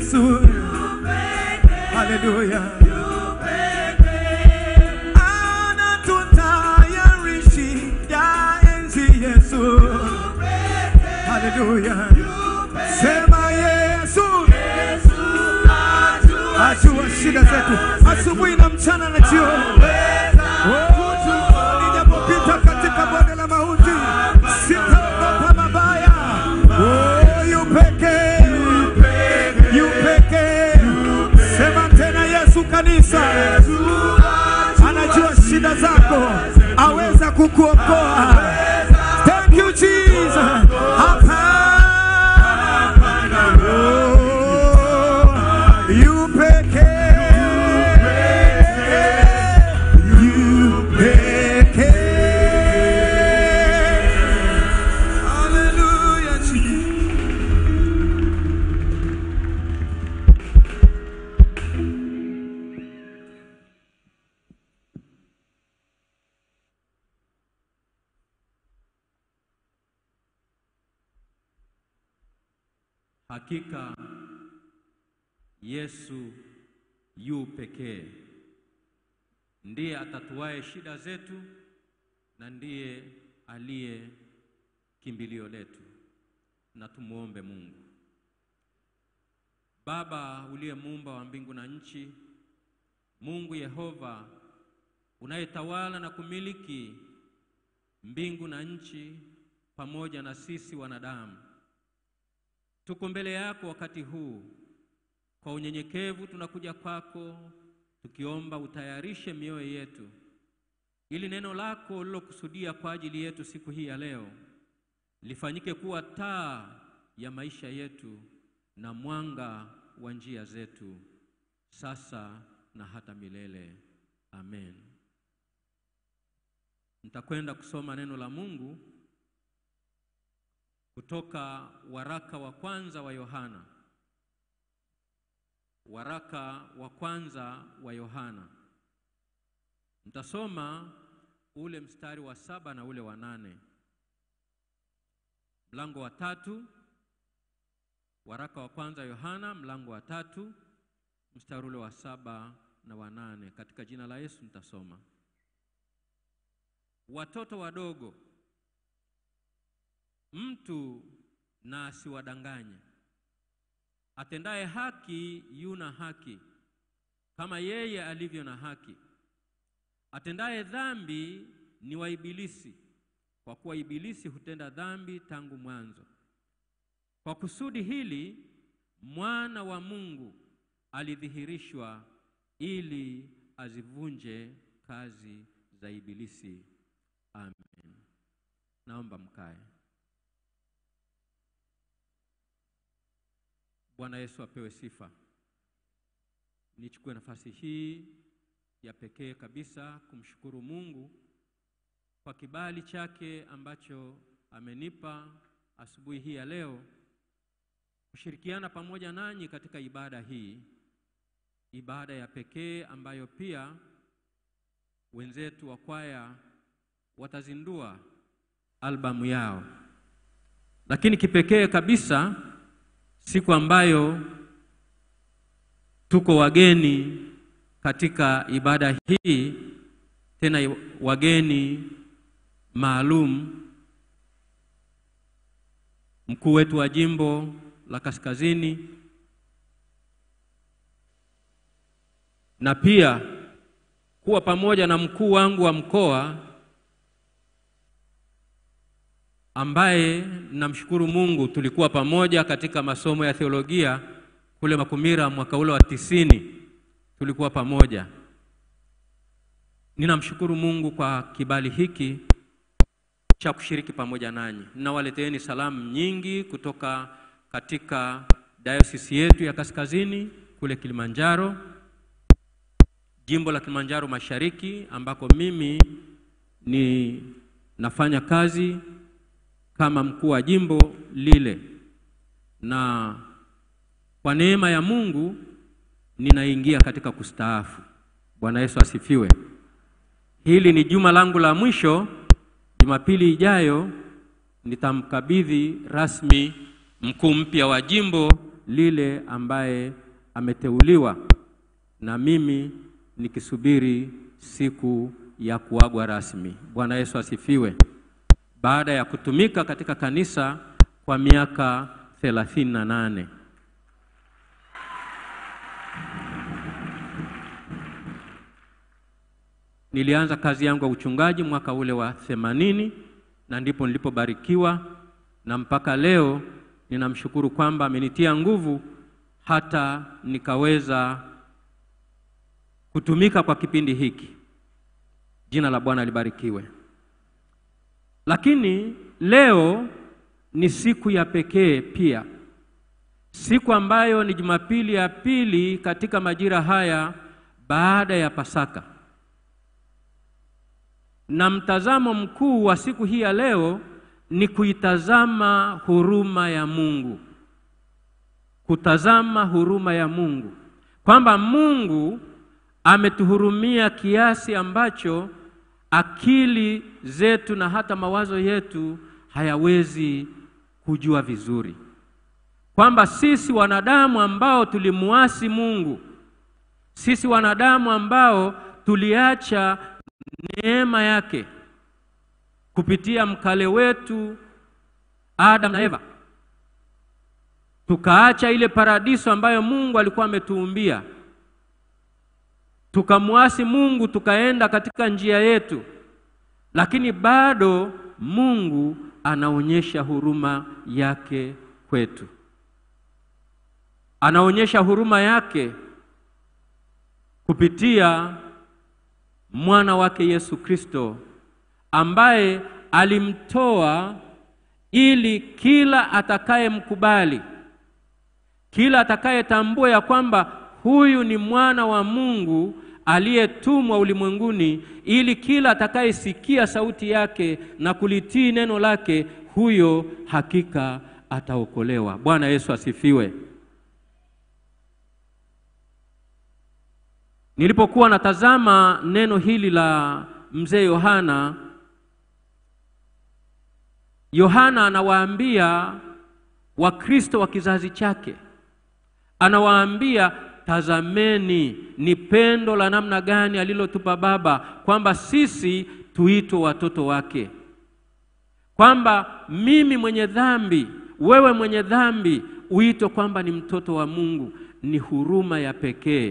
Yesu. Haleluya. Anatutayarishia enzi Yesu. Haleluya. Sema Yesu. Ajua shida zetu asubuhi na mchana na jioni. Oh, nijapopita katika bonde la mauti sitaogopa mabaya. Oh, yu pekee, yu pekee. Sema tena Yesu kanisa anajua shida zako, aweza kukuokoa. Thank you Jesus. Hapana. Oh, yu pekee, yu pekee. Hallelujah, Jesus. Hakika Yesu yu pekee, ndiye atatuaye shida zetu na ndiye aliye kimbilio letu. Na tumuombe Mungu. Baba uliye muumba wa mbingu na nchi, Mungu Yehova unayetawala na kumiliki mbingu na nchi pamoja na sisi wanadamu Tuko mbele yako wakati huu kwa unyenyekevu, tunakuja kwako tukiomba utayarishe mioyo yetu, ili neno lako ulilokusudia kwa ajili yetu siku hii ya leo lifanyike kuwa taa ya maisha yetu na mwanga wa njia zetu, sasa na hata milele. Amen. Nitakwenda kusoma neno la Mungu kutoka waraka wa kwanza wa Yohana, waraka wa kwanza wa Yohana. Nitasoma ule mstari wa saba na ule wa nane, mlango wa tatu, waraka wa kwanza Yohana, mlango wa tatu, mstari ule wa saba na wa nane. Katika jina la Yesu nitasoma. Watoto wadogo Mtu na asiwadanganye. Atendaye haki yuna haki, kama yeye alivyo na haki. Atendaye dhambi ni wa Ibilisi, kwa kuwa Ibilisi hutenda dhambi tangu mwanzo. Kwa kusudi hili mwana wa Mungu alidhihirishwa ili azivunje kazi za Ibilisi. Amen. Naomba mkae. Bwana Yesu apewe sifa. Nichukue nafasi hii ya pekee kabisa kumshukuru Mungu kwa kibali chake ambacho amenipa asubuhi hii ya leo kushirikiana pamoja nanyi katika ibada hii, ibada ya pekee ambayo pia wenzetu wa kwaya watazindua albamu yao, lakini kipekee kabisa siku ambayo tuko wageni katika ibada hii, tena wageni maalum. Mkuu wetu wa jimbo la Kaskazini na pia kuwa pamoja na mkuu wangu wa mkoa ambaye namshukuru Mungu tulikuwa pamoja katika masomo ya theolojia kule Makumira mwaka ule wa tisini, tulikuwa pamoja. Ninamshukuru Mungu kwa kibali hiki cha kushiriki pamoja nanyi. Ninawaleteeni salamu nyingi kutoka katika dayosisi yetu ya Kaskazini kule Kilimanjaro, jimbo la Kilimanjaro Mashariki, ambako mimi ni nafanya kazi kama mkuu wa jimbo lile, na kwa neema ya Mungu ninaingia katika kustaafu. Bwana Yesu asifiwe. Hili ni juma langu la mwisho. Jumapili ijayo nitamkabidhi rasmi mkuu mpya wa jimbo lile ambaye ameteuliwa, na mimi nikisubiri siku ya kuagwa rasmi. Bwana Yesu asifiwe. Baada ya kutumika katika kanisa kwa miaka thelathini na nane. Nilianza kazi yangu ya uchungaji mwaka ule wa themanini na ndipo nilipobarikiwa, na mpaka leo ninamshukuru kwamba amenitia nguvu hata nikaweza kutumika kwa kipindi hiki. Jina la Bwana libarikiwe. Lakini leo ni siku ya pekee pia, siku ambayo ni Jumapili ya pili katika majira haya baada ya Pasaka, na mtazamo mkuu wa siku hii ya leo ni kuitazama huruma ya Mungu, kutazama huruma ya Mungu, kwamba Mungu ametuhurumia kiasi ambacho akili zetu na hata mawazo yetu hayawezi kujua vizuri, kwamba sisi wanadamu ambao tulimuasi Mungu, sisi wanadamu ambao tuliacha neema yake kupitia mkale wetu Adam na Eva, tukaacha ile paradiso ambayo Mungu alikuwa ametuumbia tukamwasi Mungu, tukaenda katika njia yetu, lakini bado Mungu anaonyesha huruma yake kwetu, anaonyesha huruma yake kupitia mwana wake Yesu Kristo ambaye alimtoa ili kila atakayemkubali, kila atakayetambua ya kwamba huyu ni mwana wa Mungu aliyetumwa ulimwenguni, ili kila atakayesikia sauti yake na kulitii neno lake, huyo hakika ataokolewa. Bwana Yesu asifiwe. Nilipokuwa natazama neno hili la mzee Yohana, Yohana anawaambia Wakristo wa kizazi chake, anawaambia tazameni, ni pendo la namna gani alilotupa Baba kwamba sisi tuitwe watoto wake, kwamba mimi mwenye dhambi, wewe mwenye dhambi, uitwe kwamba ni mtoto wa Mungu. Ni huruma ya pekee.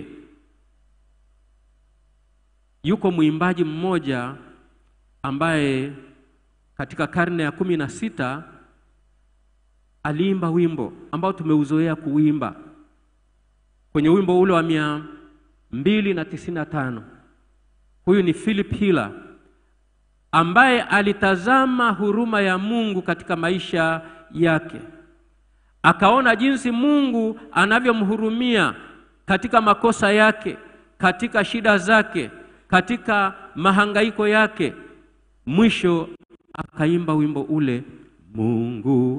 Yuko mwimbaji mmoja ambaye katika karne ya kumi na sita aliimba wimbo ambao tumeuzoea kuimba kwenye wimbo ule wa mia mbili na tisini na tano. Huyu ni Philip Hiller ambaye alitazama huruma ya Mungu katika maisha yake, akaona jinsi Mungu anavyomhurumia katika makosa yake, katika shida zake, katika mahangaiko yake. Mwisho akaimba wimbo ule, Mungu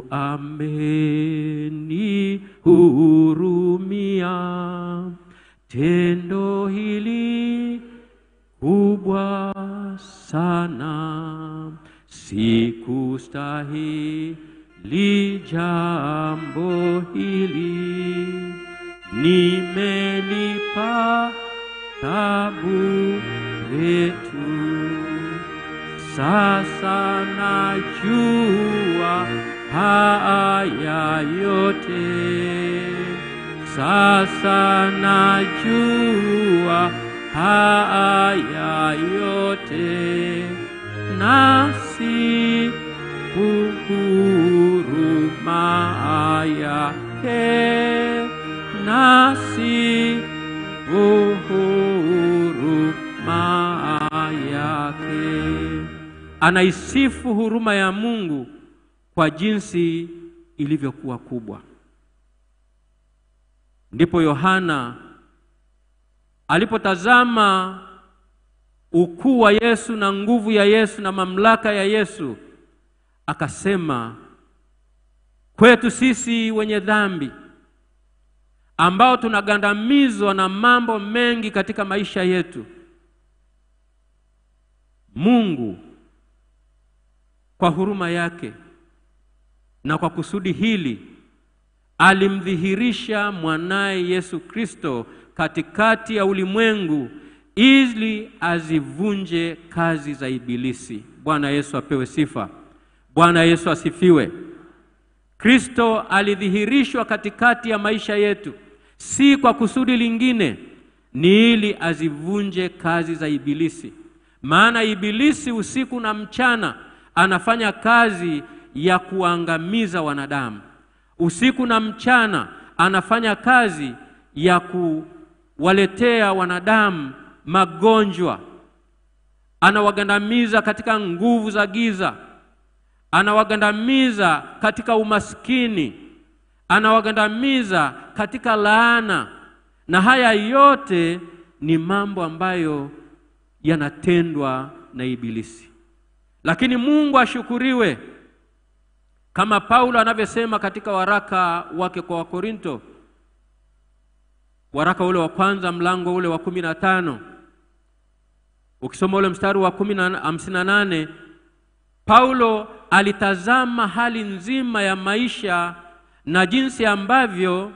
amenihurumia, tendo hili kubwa sana, sikustahili jambo hili, nimelipa tabu letu sasa najua haya yote, sasa najua haya yote, nasi huruma yake, nasi huruma yake anaisifu huruma ya Mungu kwa jinsi ilivyokuwa kubwa. Ndipo Yohana alipotazama ukuu wa Yesu na nguvu ya Yesu na mamlaka ya Yesu, akasema kwetu sisi wenye dhambi ambao tunagandamizwa na mambo mengi katika maisha yetu, Mungu kwa huruma yake na kwa kusudi hili alimdhihirisha mwanaye Yesu Kristo katikati ya ulimwengu ili azivunje kazi za Ibilisi. Bwana Yesu apewe sifa. Bwana Yesu asifiwe. Kristo alidhihirishwa katikati ya maisha yetu, si kwa kusudi lingine, ni ili azivunje kazi za Ibilisi. Maana Ibilisi usiku na mchana anafanya kazi ya kuangamiza wanadamu. Usiku na mchana anafanya kazi ya kuwaletea wanadamu magonjwa, anawagandamiza katika nguvu za giza, anawagandamiza katika umaskini, anawagandamiza katika laana, na haya yote ni mambo ambayo yanatendwa na Ibilisi. Lakini Mungu ashukuriwe, kama Paulo anavyosema katika waraka wake kwa Wakorinto, waraka ule wa kwanza mlango ule wa kumi na tano ukisoma ule mstari wa kumi na hamsini na nane Paulo alitazama hali nzima ya maisha na jinsi ambavyo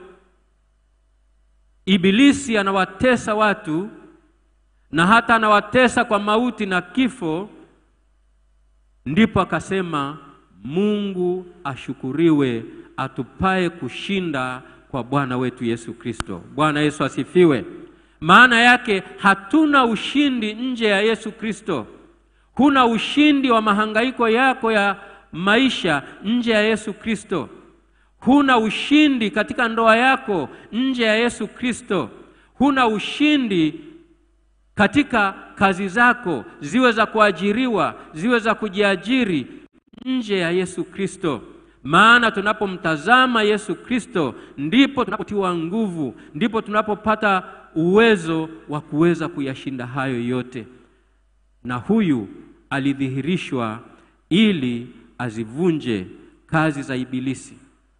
Ibilisi anawatesa watu na hata anawatesa kwa mauti na kifo, ndipo akasema Mungu ashukuriwe atupaye kushinda kwa Bwana wetu Yesu Kristo. Bwana Yesu asifiwe. Maana yake hatuna ushindi nje ya Yesu Kristo. Huna ushindi wa mahangaiko yako ya maisha nje ya Yesu Kristo. Huna ushindi katika ndoa yako nje ya Yesu Kristo. Huna ushindi katika kazi zako, ziwe za kuajiriwa, ziwe za kujiajiri nje ya Yesu Kristo. Maana tunapomtazama Yesu Kristo ndipo tunapotiwa nguvu, ndipo tunapopata uwezo wa kuweza kuyashinda hayo yote. Na huyu alidhihirishwa ili azivunje kazi za Ibilisi.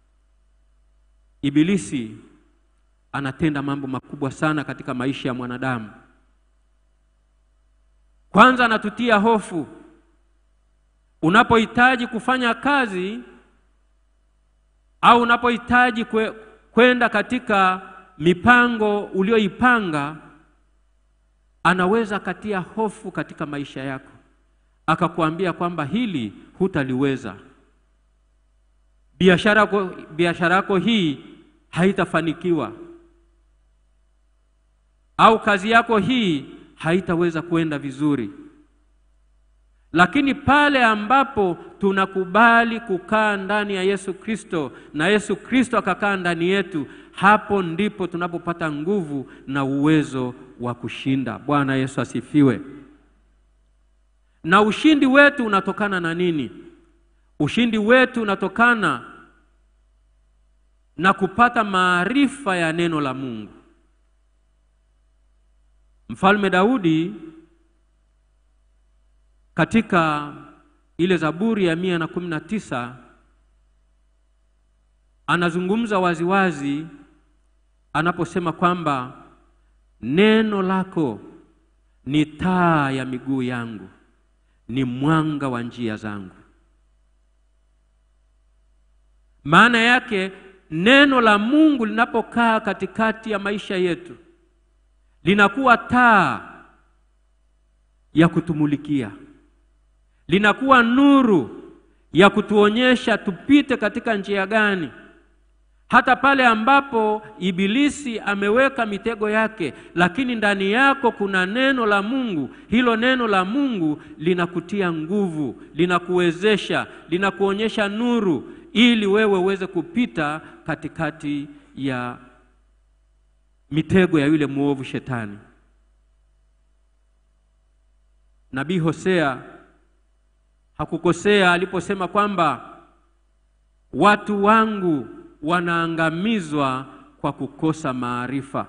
Ibilisi anatenda mambo makubwa sana katika maisha ya mwanadamu. Kwanza anatutia hofu. Unapohitaji kufanya kazi au unapohitaji kwe, kwenda katika mipango ulioipanga, anaweza akatia hofu katika maisha yako, akakuambia kwamba hili hutaliweza, biashara yako biashara yako hii haitafanikiwa, au kazi yako hii haitaweza kwenda vizuri. Lakini pale ambapo tunakubali kukaa ndani ya Yesu Kristo na Yesu Kristo akakaa ndani yetu, hapo ndipo tunapopata nguvu na uwezo wa kushinda. Bwana Yesu asifiwe. Na ushindi wetu unatokana na nini? Ushindi wetu unatokana na kupata maarifa ya neno la Mungu. Mfalme Daudi katika ile Zaburi ya mia na kumi na tisa anazungumza waziwazi anaposema kwamba neno lako ni taa ya miguu yangu, ni mwanga wa njia zangu. Maana yake neno la Mungu linapokaa katikati ya maisha yetu linakuwa taa ya kutumulikia, linakuwa nuru ya kutuonyesha tupite katika njia gani, hata pale ambapo Ibilisi ameweka mitego yake, lakini ndani yako kuna neno la Mungu. Hilo neno la Mungu linakutia nguvu, linakuwezesha, linakuonyesha nuru, ili wewe uweze kupita katikati ya mitego ya yule mwovu Shetani. Nabii Hosea hakukosea aliposema kwamba watu wangu wanaangamizwa kwa kukosa maarifa.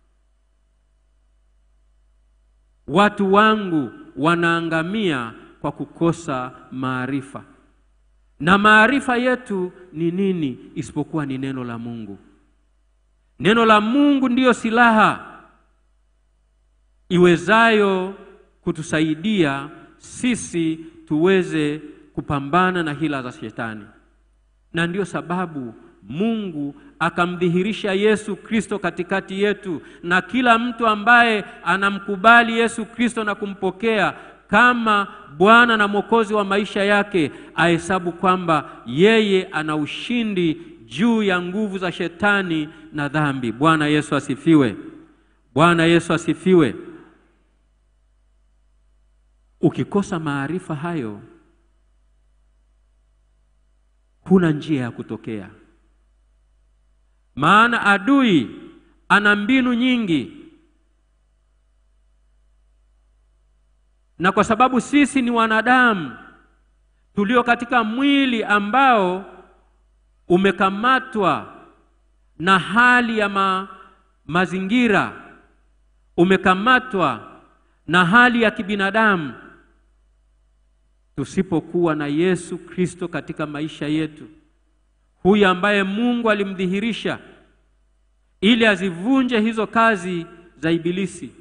Watu wangu wanaangamia kwa kukosa maarifa. Na maarifa yetu ni nini isipokuwa ni neno la Mungu? Neno la Mungu ndiyo silaha iwezayo kutusaidia sisi tuweze kupambana na hila za Shetani. Na ndiyo sababu Mungu akamdhihirisha Yesu Kristo katikati yetu, na kila mtu ambaye anamkubali Yesu Kristo na kumpokea kama Bwana na Mwokozi wa maisha yake ahesabu kwamba yeye ana ushindi juu ya nguvu za shetani na dhambi. Bwana Yesu asifiwe! Bwana Yesu asifiwe! Ukikosa maarifa hayo, huna njia ya kutokea, maana adui ana mbinu nyingi na kwa sababu sisi ni wanadamu tulio katika mwili ambao umekamatwa na hali ya ma, mazingira, umekamatwa na hali ya kibinadamu, tusipokuwa na Yesu Kristo katika maisha yetu, huyu ambaye Mungu alimdhihirisha ili azivunje hizo kazi za Ibilisi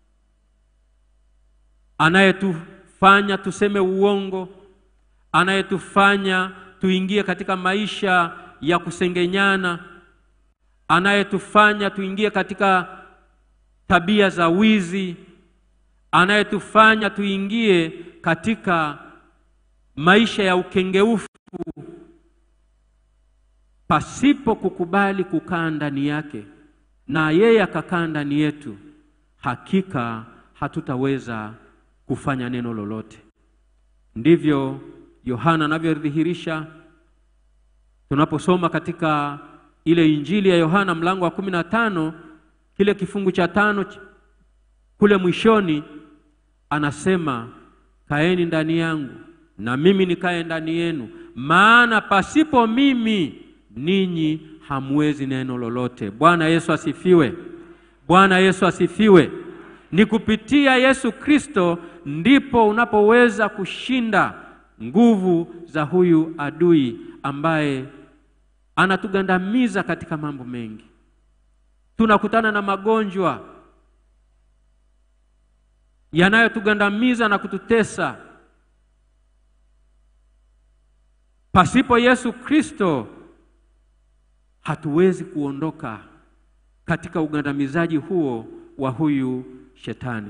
anayetufanya tuseme uongo, anayetufanya tuingie katika maisha ya kusengenyana, anayetufanya tuingie katika tabia za wizi, anayetufanya tuingie katika maisha ya ukengeufu pasipo kukubali kukaa ndani yake na yeye akakaa ndani yetu, hakika hatutaweza kufanya neno lolote. Ndivyo Yohana anavyodhihirisha tunaposoma katika ile Injili ya Yohana mlango wa kumi na tano kile kifungu cha tano kule mwishoni, anasema kaeni ndani yangu na mimi nikae ndani yenu, maana pasipo mimi ninyi hamwezi neno lolote. Bwana Yesu asifiwe! Bwana Yesu asifiwe! Ni kupitia Yesu Kristo ndipo unapoweza kushinda nguvu za huyu adui ambaye anatugandamiza katika mambo mengi. Tunakutana na magonjwa yanayotugandamiza na kututesa. Pasipo Yesu Kristo hatuwezi kuondoka katika ugandamizaji huo wa huyu shetani.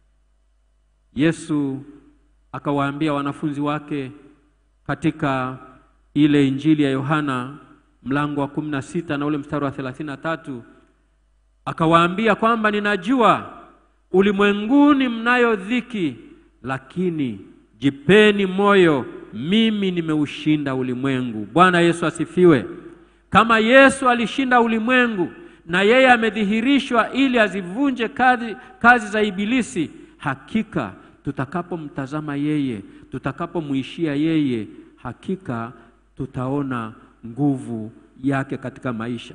Yesu akawaambia wanafunzi wake katika ile Injili ya Yohana mlango wa kumi na sita na ule mstari wa thelathini na tatu akawaambia kwamba ninajua ulimwenguni mnayo dhiki, lakini jipeni moyo, mimi nimeushinda ulimwengu. Bwana Yesu asifiwe. Kama Yesu alishinda ulimwengu na yeye amedhihirishwa ili azivunje kazi, kazi za Ibilisi, hakika tutakapomtazama yeye, tutakapomwishia yeye, hakika tutaona nguvu yake katika maisha.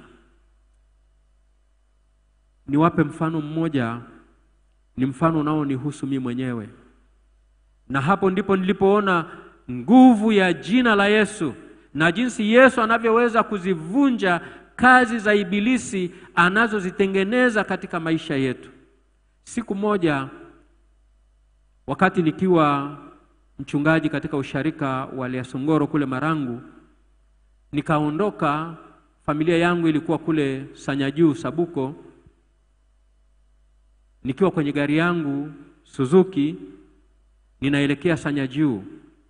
Niwape mfano mmoja, ni mfano unaonihusu mimi mwenyewe, na hapo ndipo nilipoona nguvu ya jina la Yesu na jinsi Yesu anavyoweza kuzivunja kazi za Ibilisi anazozitengeneza katika maisha yetu. Siku moja wakati nikiwa mchungaji katika usharika wa Liasongoro kule Marangu, nikaondoka. Familia yangu ilikuwa kule Sanyajuu Sabuko, nikiwa kwenye gari yangu Suzuki ninaelekea Sanyajuu.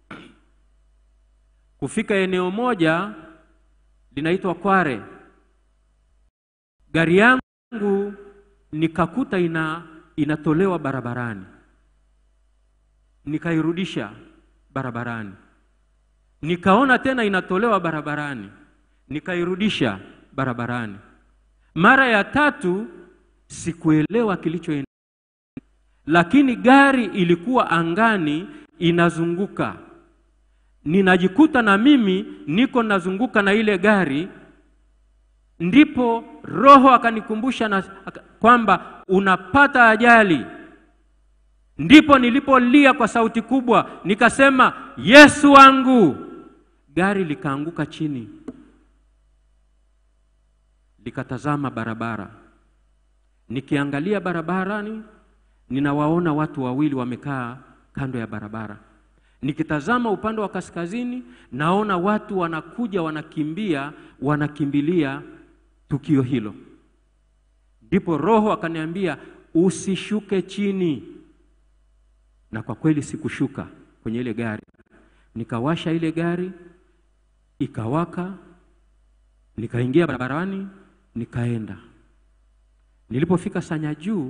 Kufika eneo moja linaitwa Kware, gari yangu nikakuta ina inatolewa barabarani nikairudisha barabarani, nikaona tena inatolewa barabarani, nikairudisha barabarani. Mara ya tatu sikuelewa kilichoendelea, lakini gari ilikuwa angani inazunguka, ninajikuta na mimi niko nazunguka na ile gari. Ndipo Roho akanikumbusha na kwamba unapata ajali. Ndipo nilipolia kwa sauti kubwa nikasema, Yesu wangu. Gari likaanguka chini, likatazama barabara. Nikiangalia barabarani, ninawaona watu wawili wamekaa kando ya barabara. Nikitazama upande wa kaskazini, naona watu wanakuja, wanakimbia, wanakimbilia tukio hilo. Ndipo Roho akaniambia usishuke chini, na kwa kweli sikushuka kwenye ile gari. Nikawasha ile gari ikawaka, nikaingia barabarani, nikaenda. Nilipofika Sanya Juu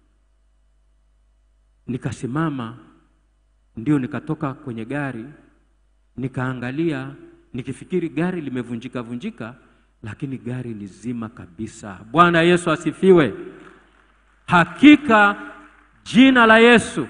nikasimama, ndio nikatoka kwenye gari, nikaangalia, nikifikiri gari limevunjika vunjika, lakini gari ni zima kabisa. Bwana Yesu asifiwe. Hakika jina la Yesu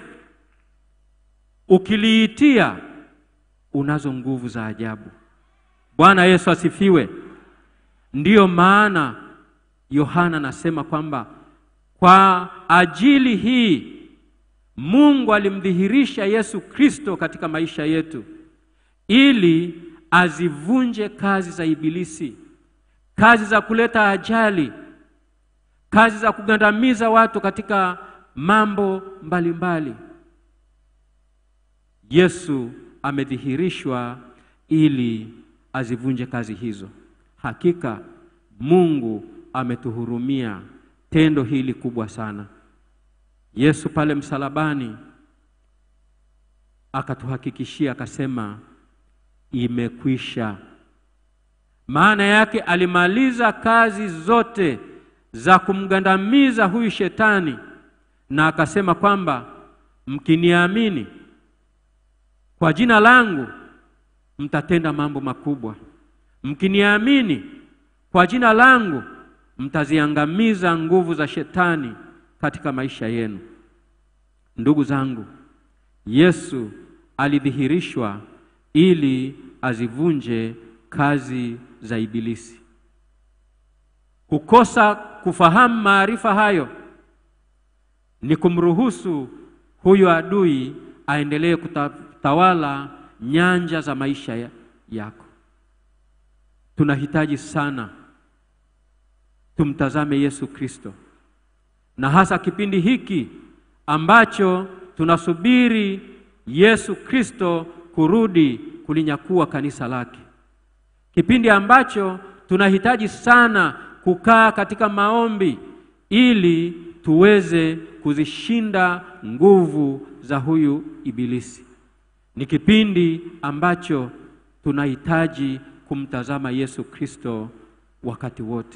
ukiliitia unazo nguvu za ajabu. Bwana Yesu asifiwe. Ndiyo maana Yohana anasema kwamba kwa ajili hii Mungu alimdhihirisha Yesu Kristo katika maisha yetu ili azivunje kazi za ibilisi, kazi za kuleta ajali, kazi za kugandamiza watu katika mambo mbalimbali mbali. Yesu amedhihirishwa ili azivunje kazi hizo. Hakika Mungu ametuhurumia tendo hili kubwa sana. Yesu pale msalabani akatuhakikishia akasema, imekwisha. Maana yake alimaliza kazi zote za kumgandamiza huyu shetani, na akasema kwamba mkiniamini kwa jina langu mtatenda mambo makubwa. Mkiniamini kwa jina langu mtaziangamiza nguvu za shetani katika maisha yenu. Ndugu zangu, Yesu alidhihirishwa ili azivunje kazi za ibilisi. Kukosa kufahamu maarifa hayo ni kumruhusu huyu adui aendelee kutawala nyanja za maisha ya, yako. Tunahitaji sana tumtazame Yesu Kristo, na hasa kipindi hiki ambacho tunasubiri Yesu Kristo kurudi kulinyakua kanisa lake, kipindi ambacho tunahitaji sana kukaa katika maombi ili tuweze kuzishinda nguvu za huyu ibilisi. Ni kipindi ambacho tunahitaji kumtazama Yesu Kristo wakati wote.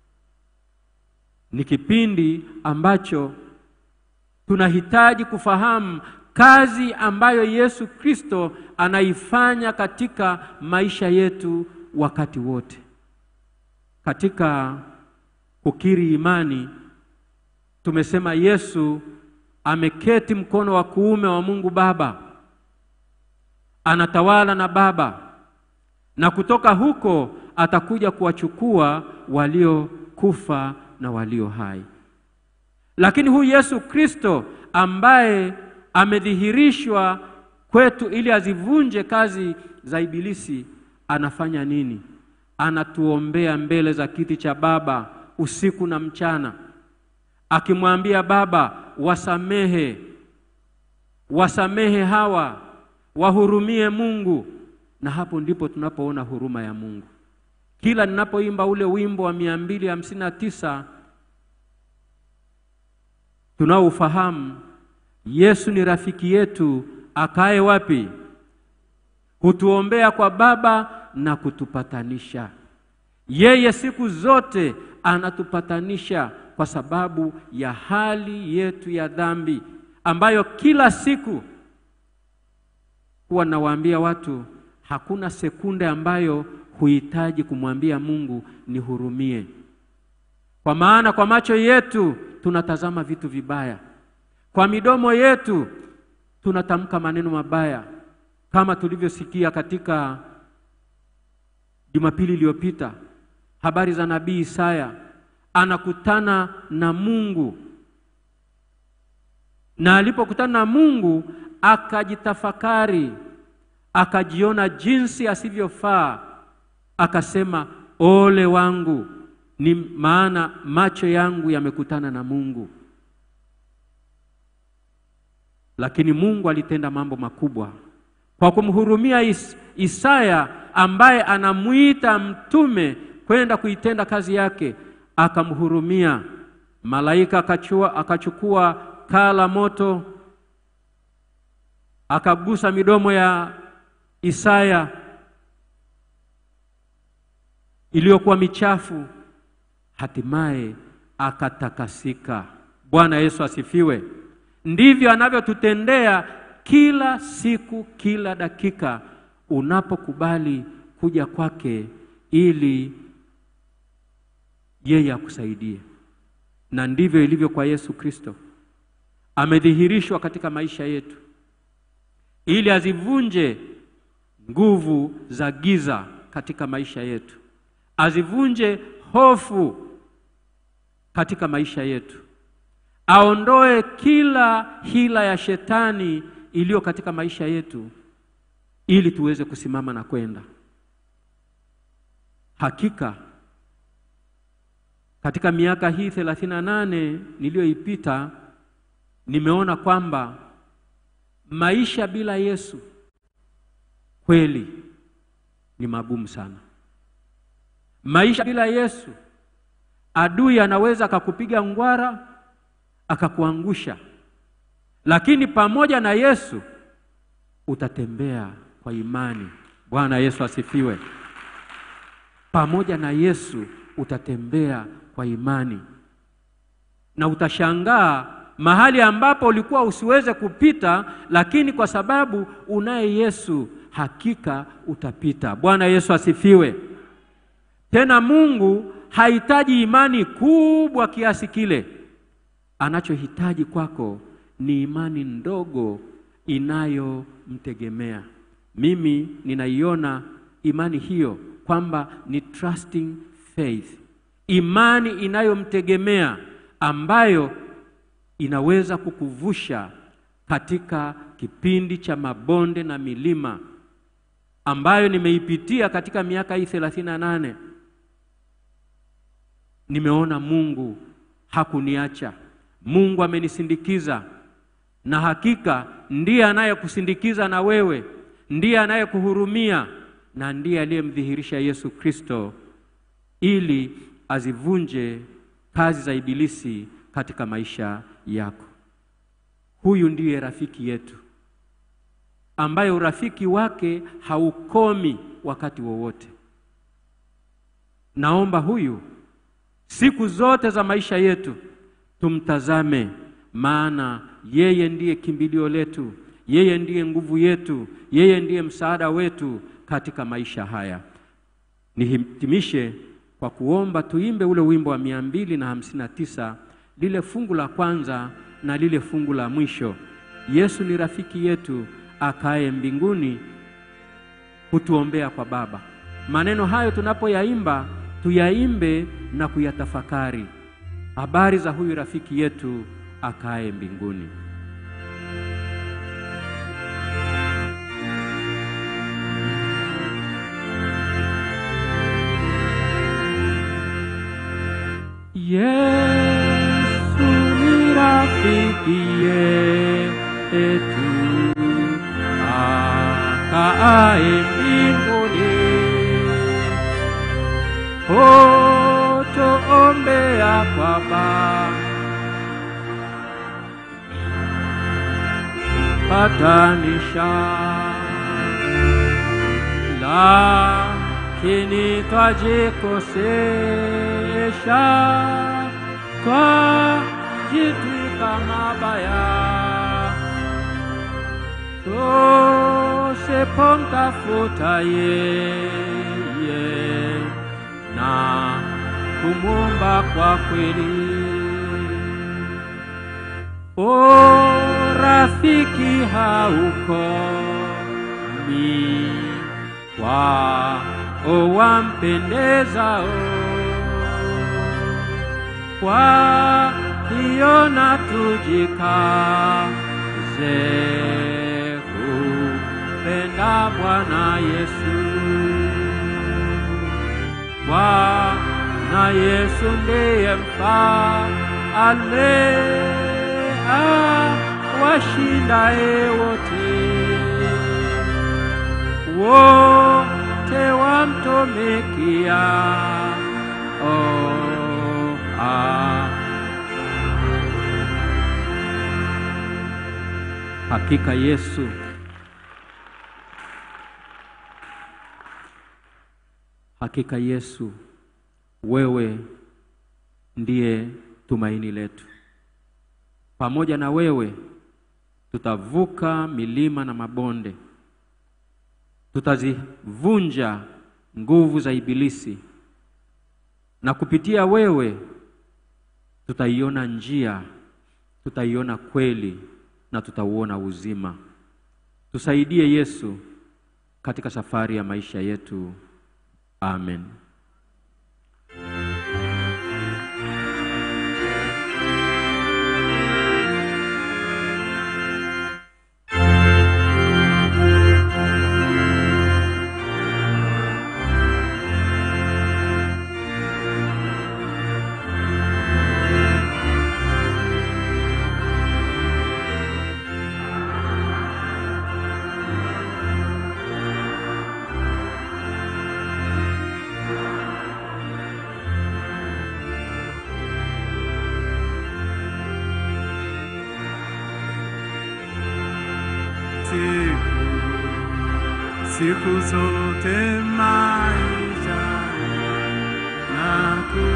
Ni kipindi ambacho tunahitaji kufahamu kazi ambayo Yesu Kristo anaifanya katika maisha yetu wakati wote. Katika kukiri imani tumesema Yesu ameketi mkono wa kuume wa Mungu Baba, anatawala na Baba, na kutoka huko atakuja kuwachukua waliokufa na walio hai. Lakini huyu Yesu Kristo ambaye amedhihirishwa kwetu ili azivunje kazi za ibilisi, anafanya nini? Anatuombea mbele za kiti cha Baba usiku na mchana, akimwambia Baba, wasamehe, wasamehe hawa, wahurumie Mungu. Na hapo ndipo tunapoona huruma ya Mungu. Kila ninapoimba ule wimbo wa mia mbili hamsini na tisa tunaofahamu Yesu ni rafiki yetu akae wapi? Hutuombea kwa Baba na kutupatanisha. Yeye siku zote anatupatanisha kwa sababu ya hali yetu ya dhambi ambayo kila siku huwa nawaambia watu, hakuna sekunde ambayo huhitaji kumwambia Mungu nihurumie, kwa maana kwa macho yetu tunatazama vitu vibaya, kwa midomo yetu tunatamka maneno mabaya, kama tulivyosikia katika Jumapili iliyopita, habari za nabii Isaya anakutana na Mungu, na alipokutana na Mungu akajitafakari, akajiona jinsi asivyofaa, akasema ole wangu, ni maana macho yangu yamekutana na Mungu. Lakini Mungu alitenda mambo makubwa kwa kumhurumia Is Isaya ambaye anamuita mtume kwenda kuitenda kazi yake, akamhurumia. Malaika akachua, akachukua kaa la moto akagusa midomo ya Isaya iliyokuwa michafu, hatimaye akatakasika. Bwana Yesu asifiwe. Ndivyo anavyotutendea kila siku, kila dakika, unapokubali kuja kwake ili yeye akusaidie. Na ndivyo ilivyo kwa Yesu Kristo, amedhihirishwa katika maisha yetu ili azivunje nguvu za giza katika maisha yetu, azivunje hofu katika maisha yetu, aondoe kila hila ya shetani iliyo katika maisha yetu, ili tuweze kusimama na kwenda. Hakika katika miaka hii thelathini na nane niliyoipita nimeona kwamba maisha bila Yesu kweli ni magumu sana. Maisha bila Yesu, adui anaweza akakupiga ngwara akakuangusha, lakini pamoja na Yesu utatembea kwa imani. Bwana Yesu asifiwe. Pamoja na Yesu utatembea kwa imani, na utashangaa mahali ambapo ulikuwa usiweze kupita, lakini kwa sababu unaye Yesu hakika utapita. Bwana Yesu asifiwe. Tena Mungu hahitaji imani kubwa kiasi kile. Anachohitaji kwako ni imani ndogo inayomtegemea. Mimi ninaiona imani hiyo kwamba ni trusting faith, imani inayomtegemea ambayo inaweza kukuvusha katika kipindi cha mabonde na milima ambayo nimeipitia katika miaka hii thelathini na nane. Nimeona Mungu hakuniacha, Mungu amenisindikiza, na hakika ndiye anayekusindikiza na wewe, ndiye anayekuhurumia na ndiye aliyemdhihirisha Yesu Kristo ili azivunje kazi za ibilisi katika maisha yako. Huyu ndiye rafiki yetu ambaye urafiki wake haukomi wakati wowote. Naomba huyu siku zote za maisha yetu tumtazame, maana yeye ndiye kimbilio letu, yeye ndiye nguvu yetu, yeye ndiye msaada wetu katika maisha haya. Nihitimishe kwa kuomba tuimbe ule wimbo wa mia mbili na hamsini na tisa lile fungu la kwanza na lile fungu la mwisho. Yesu ni rafiki yetu akaye mbinguni hutuombea kwa Baba. Maneno hayo tunapoyaimba tuyaimbe na kuyatafakari, habari za huyu rafiki yetu akaye mbinguni. Yesu ni rafiki yetu akaaye mbinguni, hutuombea kwa Baba. Patanisha, lakini twajikosesha twajitwika mabaya tusipomtafuta yeye na kumwomba kwa kweli. O rafiki haukomi, wao wampendezao kwa hiyo na tujikaze kupenda Bwana Yesu. Bwana Yesu ndiye mfalme awashindaye wote, wote wamtumikia oh, ah. Hakika Yesu Hakika Yesu, wewe ndiye tumaini letu. Pamoja na wewe tutavuka milima na mabonde, tutazivunja nguvu za Ibilisi, na kupitia wewe tutaiona njia, tutaiona kweli na tutauona uzima. Tusaidie Yesu katika safari ya maisha yetu. Amen. siku siku zote maisha naku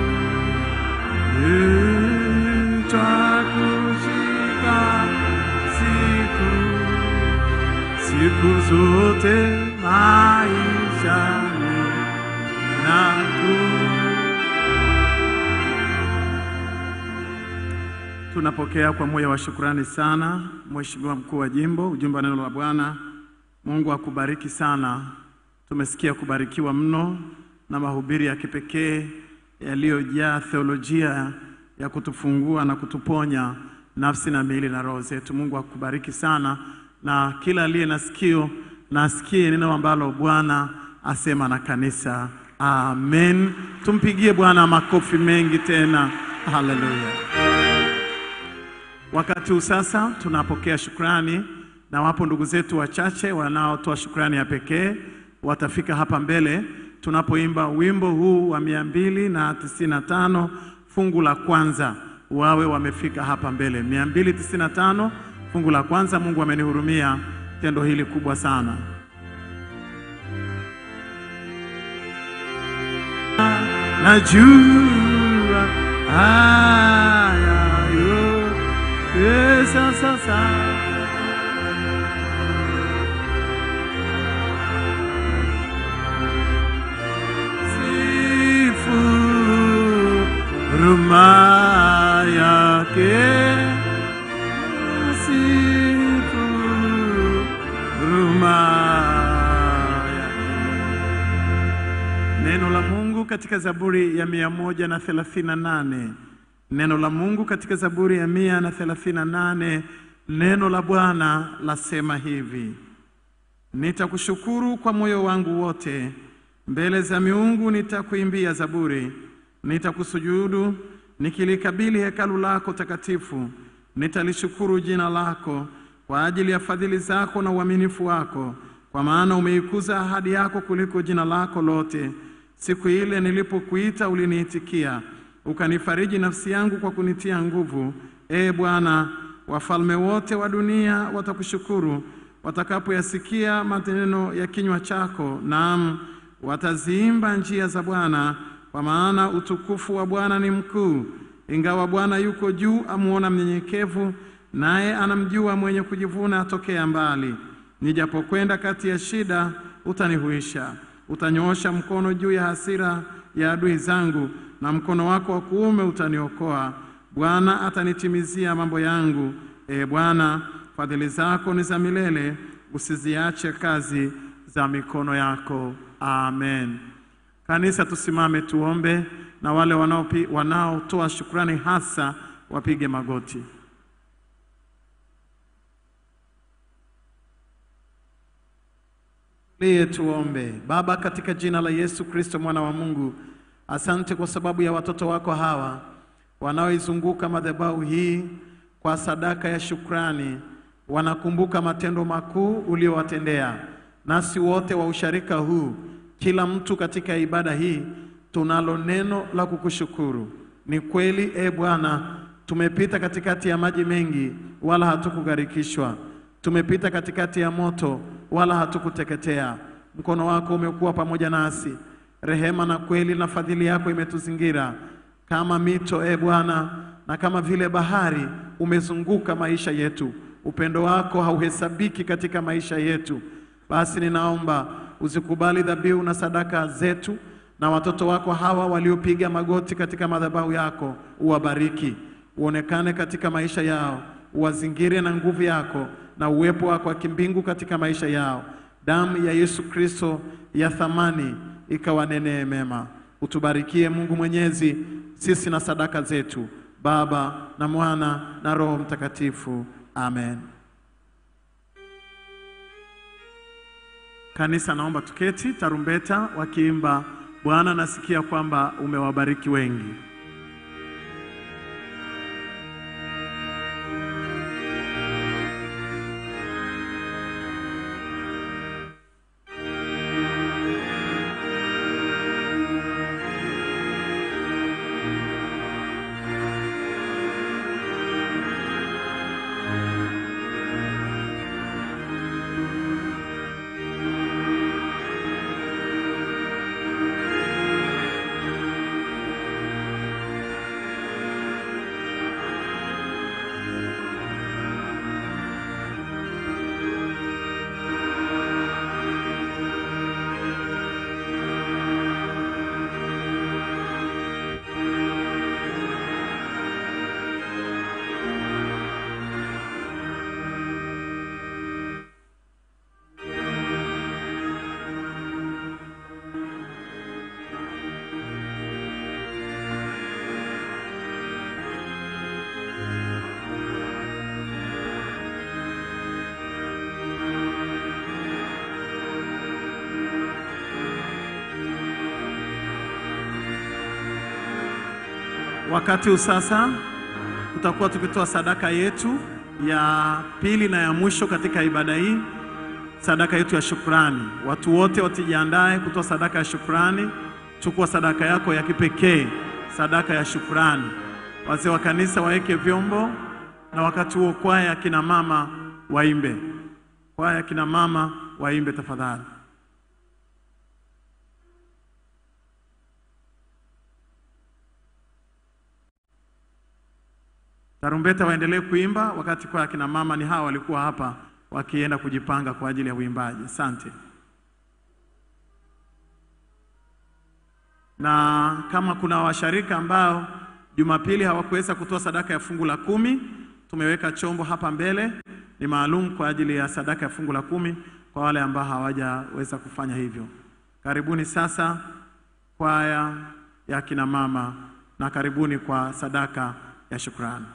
twakushika siku siku zote maisha naku Tunapokea kwa moyo wa shukrani sana, Mheshimiwa mkuu wa jimbo, ujumbe wa neno la Bwana. Mungu akubariki sana. Tumesikia kubarikiwa mno na mahubiri ya kipekee yaliyojaa theolojia ya kutufungua na kutuponya nafsi na miili na roho zetu. Mungu akubariki sana, na kila aliye na sikio na asikie neno ambalo Bwana asema na kanisa. Amen. Tumpigie Bwana makofi mengi tena. Haleluya. Wakati huu sasa tunapokea shukrani, na wapo ndugu zetu wachache wanaotoa shukrani ya pekee, watafika hapa mbele tunapoimba wimbo huu wa mia mbili na tisini na tano fungu la kwanza, wawe wamefika hapa mbele. mia mbili tisini na tano fungu la kwanza. Mungu amenihurumia tendo hili kubwa sana. Najua haya yote sasa sifu huruma yake, sifu huruma yake. Neno la Mungu katika Zaburi ya mia moja na thelathini na nane. Neno la Mungu katika Zaburi ya mia na thelathini na nane. Neno la Bwana lasema hivi: Nitakushukuru kwa moyo wangu wote, mbele za miungu nitakuimbia zaburi. Nitakusujudu nikilikabili hekalu lako takatifu. Nitalishukuru jina lako kwa ajili ya fadhili zako na uaminifu wako, kwa maana umeikuza ahadi yako kuliko jina lako lote. Siku ile nilipokuita uliniitikia, ukanifariji nafsi yangu kwa kunitia nguvu. Ee Bwana, wafalme wote wa dunia watakushukuru watakapoyasikia maneno ya kinywa chako. Naam, wataziimba njia za Bwana, kwa maana utukufu wa Bwana ni mkuu. Ingawa Bwana yuko juu, amuona mnyenyekevu, naye anamjua mwenye kujivuna atokea mbali. Nijapokwenda kati ya shida, utanihuisha. Utanyoosha mkono juu ya hasira ya adui zangu, na mkono wako wa kuume utaniokoa. Bwana atanitimizia mambo yangu. E Bwana, fadhili zako ni za milele, usiziache kazi za mikono yako. Amen. Kanisa, tusimame tuombe, na wale wanaopi- wanaotoa shukrani hasa wapige magoti. Liye tuombe. Baba, katika jina la Yesu Kristo mwana wa Mungu, asante kwa sababu ya watoto wako hawa wanaoizunguka madhabahu hii kwa sadaka ya shukrani. Wanakumbuka matendo makuu uliowatendea, nasi wote wa usharika huu, kila mtu katika ibada hii tunalo neno la kukushukuru. Ni kweli e Bwana, tumepita katikati ya maji mengi, wala hatukugharikishwa. Tumepita katikati ya moto, wala hatukuteketea. Mkono wako umekuwa pamoja nasi, rehema na kweli na fadhili yako imetuzingira kama mito, e Bwana, na kama vile bahari umezunguka maisha yetu. Upendo wako hauhesabiki katika maisha yetu. Basi ninaomba uzikubali dhabihu na sadaka zetu, na watoto wako hawa waliopiga magoti katika madhabahu yako, uwabariki, uonekane katika maisha yao, uwazingire na nguvu yako na uwepo wako wa kimbingu katika maisha yao. Damu ya Yesu Kristo ya thamani ikawanenee mema. Utubarikie Mungu Mwenyezi, sisi na sadaka zetu, Baba na Mwana na Roho Mtakatifu. Amen. Kanisa, naomba tuketi, tarumbeta wakiimba, Bwana nasikia kwamba umewabariki wengi. Wakati huu sasa tutakuwa tukitoa sadaka yetu ya pili na ya mwisho katika ibada hii, sadaka yetu ya shukrani. Watu wote watijiandae kutoa sadaka ya shukrani. Chukua sadaka yako ya kipekee, sadaka ya shukrani. Wazee wa kanisa waweke vyombo, na wakati huo kwaya ya kina mama waimbe. Kwaya ya kina mama waimbe tafadhali. Tarumbeta waendelee kuimba wakati kwa akina mama ni hawa walikuwa hapa wakienda kujipanga kwa ajili ya uimbaji. Asante. Na kama kuna washarika ambao Jumapili hawakuweza kutoa sadaka ya fungu la kumi, tumeweka chombo hapa mbele, ni maalum kwa ajili ya sadaka ya fungu la kumi kwa wale ambao hawajaweza kufanya hivyo. Karibuni sasa kwaya ya akina mama na karibuni kwa sadaka ya shukrani.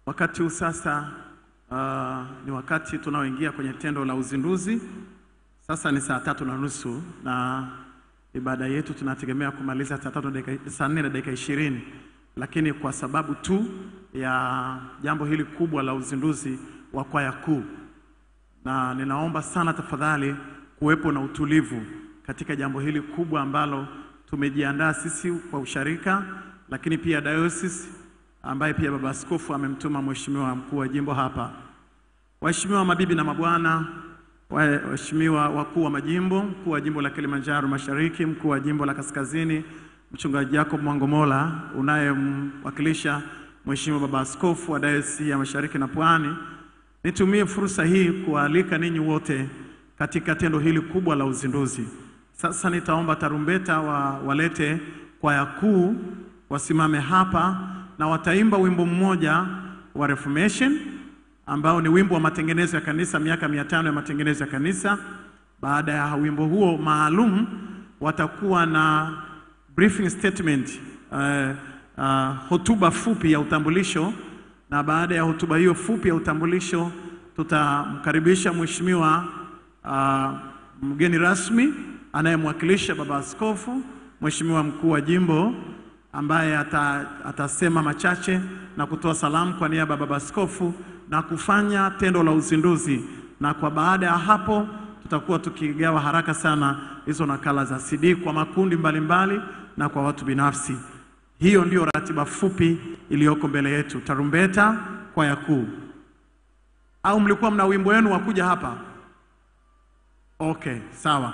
Wakati huu sasa uh, ni wakati tunaoingia kwenye tendo la uzinduzi. Sasa ni saa tatu na nusu na ibada yetu tunategemea kumaliza saa tatu na dakika- saa nne na dakika ishirini, lakini kwa sababu tu ya jambo hili kubwa la uzinduzi wa kwaya kuu, na ninaomba sana tafadhali kuwepo na utulivu katika jambo hili kubwa ambalo tumejiandaa sisi kwa usharika, lakini pia diocese ambaye pia baba askofu amemtuma mheshimiwa mkuu wa jimbo hapa. Waheshimiwa mabibi na mabwana, wa- waheshimiwa wakuu wa majimbo, mkuu wa jimbo la Kilimanjaro Mashariki, mkuu wa jimbo la Kaskazini, mchungaji Jacob Mwangomola unayemwakilisha mheshimiwa baba askofu wa dayosisi ya Mashariki na Pwani, nitumie fursa hii kuwaalika ninyi wote katika tendo hili kubwa la uzinduzi. Sasa nitaomba tarumbeta wa, walete kwaya kuu wasimame hapa na wataimba wimbo mmoja wa Reformation ambao ni wimbo wa matengenezo ya kanisa, miaka mia tano ya matengenezo ya kanisa. Baada ya wimbo huo maalum, watakuwa na briefing statement, uh, uh, hotuba fupi ya utambulisho, na baada ya hotuba hiyo fupi ya utambulisho tutamkaribisha mheshimiwa uh, mgeni rasmi anayemwakilisha baba askofu, mheshimiwa mkuu wa jimbo ambaye ata, atasema machache na kutoa salamu kwa niaba ya baba askofu na kufanya tendo la uzinduzi, na kwa baada ya hapo tutakuwa tukigawa haraka sana hizo nakala za CD kwa makundi mbalimbali mbali, na kwa watu binafsi. Hiyo ndio ratiba fupi iliyoko mbele yetu. Tarumbeta, kwaya kuu. Au mlikuwa mna wimbo wenu wa kuja hapa? Okay, sawa.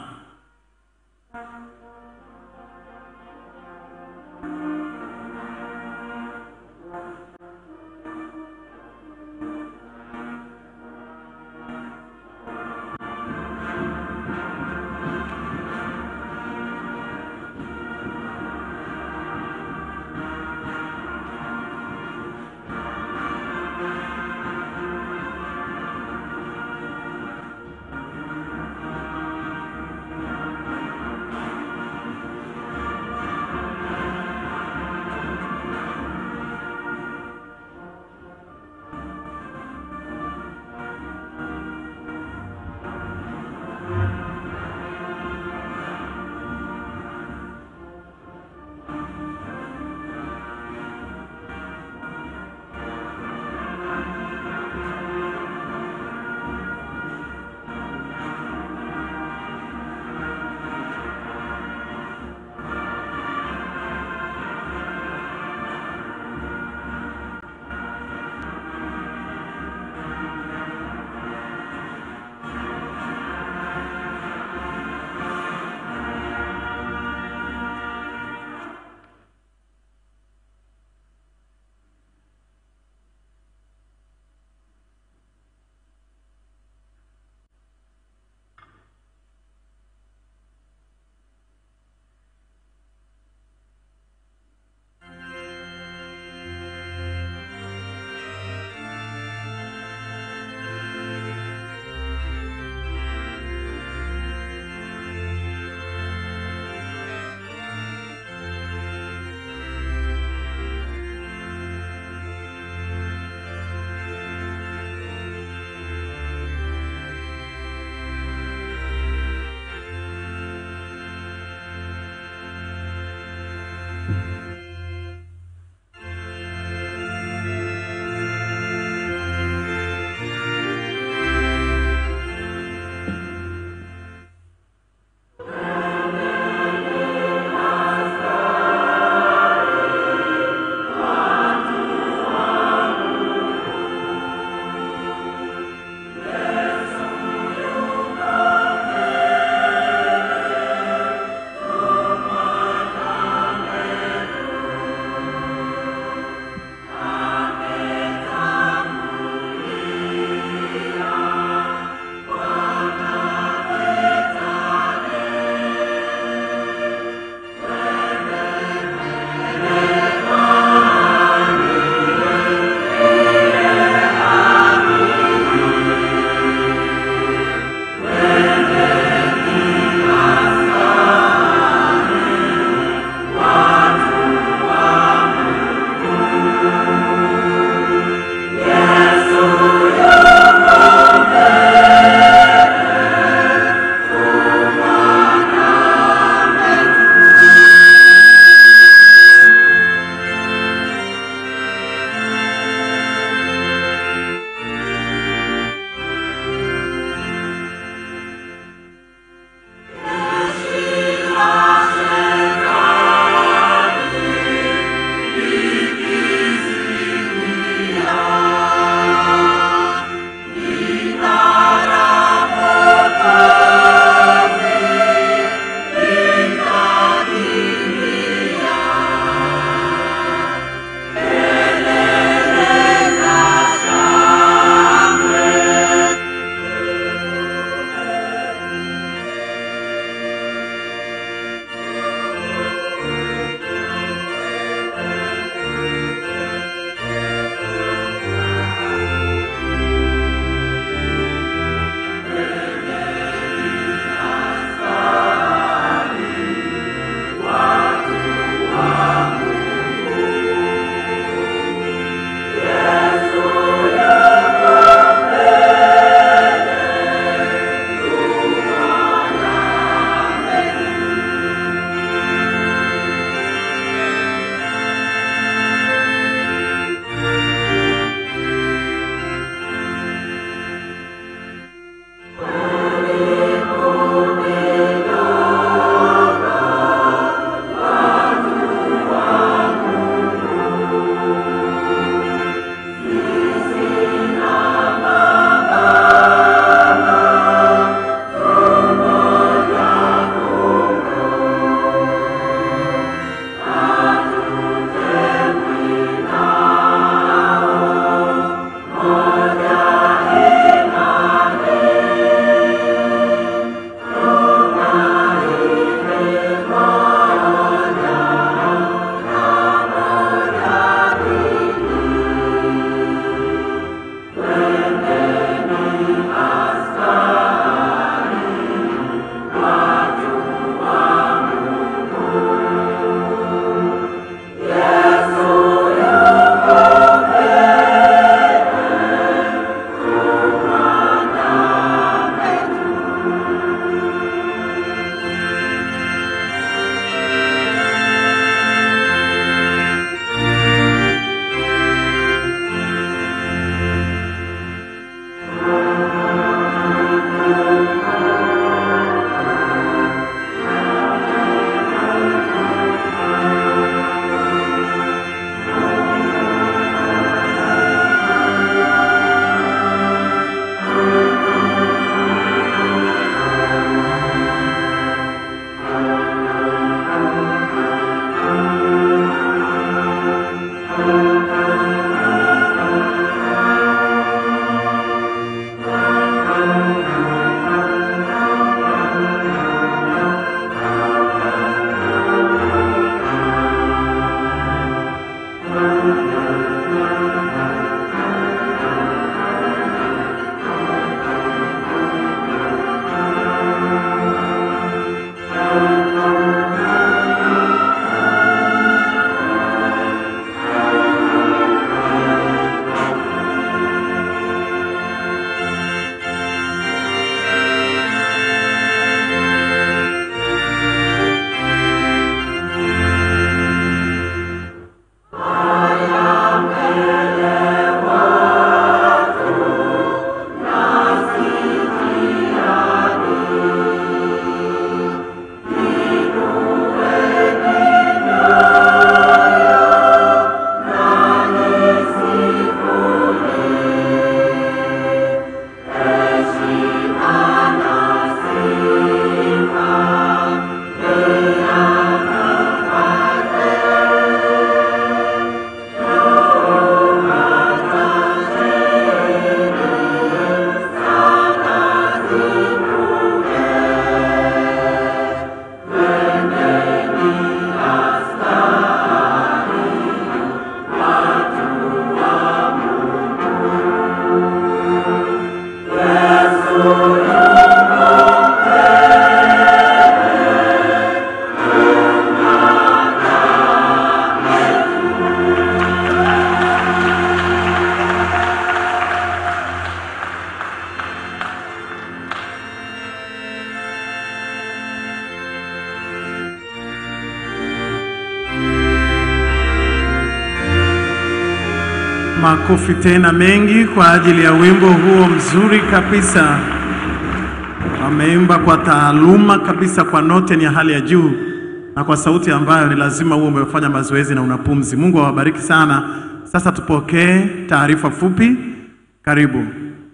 Makofi tena mengi kwa ajili ya wimbo huo mzuri kabisa. Wameimba kwa taaluma kabisa, kwa note ni ya hali ya juu na kwa sauti ambayo ni lazima uwe umefanya mazoezi na una pumzi. Mungu awabariki sana. Sasa tupokee taarifa fupi. Karibu.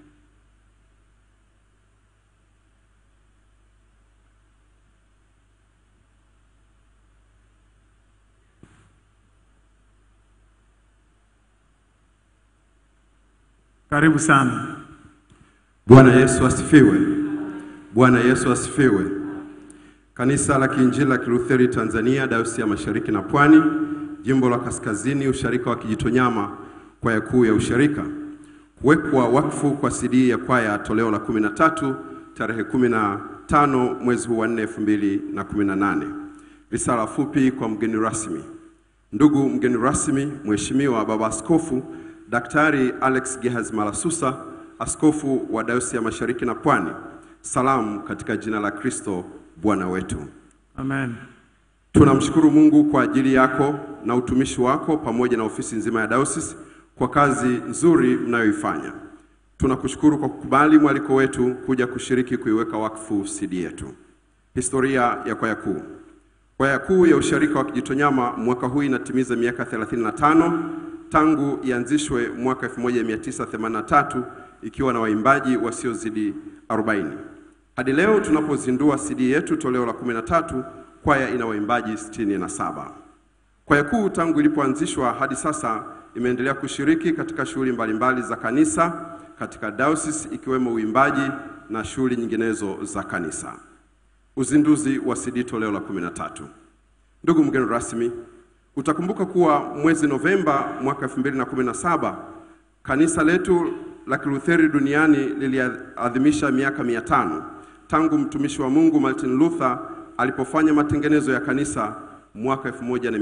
Karibu sana. Bwana Yesu asifiwe. Bwana Yesu asifiwe. Kanisa la Kiinjili la Kilutheri Tanzania, Dayosisi ya Mashariki na Pwani, Jimbo la Kaskazini, Usharika wa Kijitonyama, kwaya kuu ya usharika. Kuwekwa wakfu kwa CD ya kwaya toleo la 13 tarehe 15 mwezi huu wa 4 2018. Risala fupi kwa mgeni rasmi. Ndugu mgeni rasmi, Mheshimiwa Baba Askofu Daktari Alex Gehazi Malasusa, askofu wa Dayosisi ya Mashariki na Pwani. Salamu katika jina la Kristo Bwana wetu. Amen. Tunamshukuru Mungu kwa ajili yako na utumishi wako pamoja na ofisi nzima ya Dayosisi kwa kazi nzuri mnayoifanya. Tunakushukuru kwa kukubali mwaliko wetu kuja kushiriki kuiweka wakfu CD yetu. Historia ya kwaya kuu. Kwaya kuu ya usharika wa Kijitonyama mwaka huu inatimiza miaka 35 tangu ianzishwe mwaka 1983 ikiwa na waimbaji wasiozidi 40. Hadi leo tunapozindua CD yetu toleo la 13, kwaya ina waimbaji 67. Kwaya kuu tangu ilipoanzishwa hadi sasa imeendelea kushiriki katika shughuli mbalimbali za kanisa katika dayosisi ikiwemo uimbaji na shughuli nyinginezo za kanisa. Uzinduzi wa CD toleo la 13. Ndugu mgeni rasmi, utakumbuka kuwa mwezi Novemba mwaka 2017 kanisa letu la Kilutheri duniani liliadhimisha miaka mia tano tangu mtumishi wa Mungu Martin Luther alipofanya matengenezo ya kanisa mwaka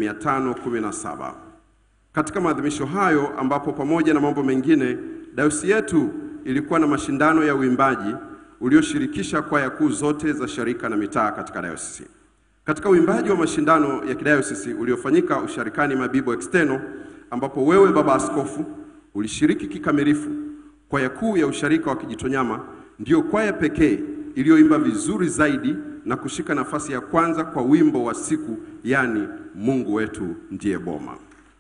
1517. Katika maadhimisho hayo ambapo pamoja na mambo mengine dayosisi yetu ilikuwa na mashindano ya uimbaji ulioshirikisha kwaya kuu zote za sharika na mitaa katika dayosisi. Katika uimbaji wa mashindano ya kidayosisi uliofanyika usharikani Mabibo External, ambapo wewe baba askofu ulishiriki kikamilifu, kwaya kuu ya usharika wa Kijitonyama ndiyo kwaya pekee iliyoimba vizuri zaidi na kushika nafasi ya kwanza kwa wimbo wa siku, yani Mungu wetu ndiye boma.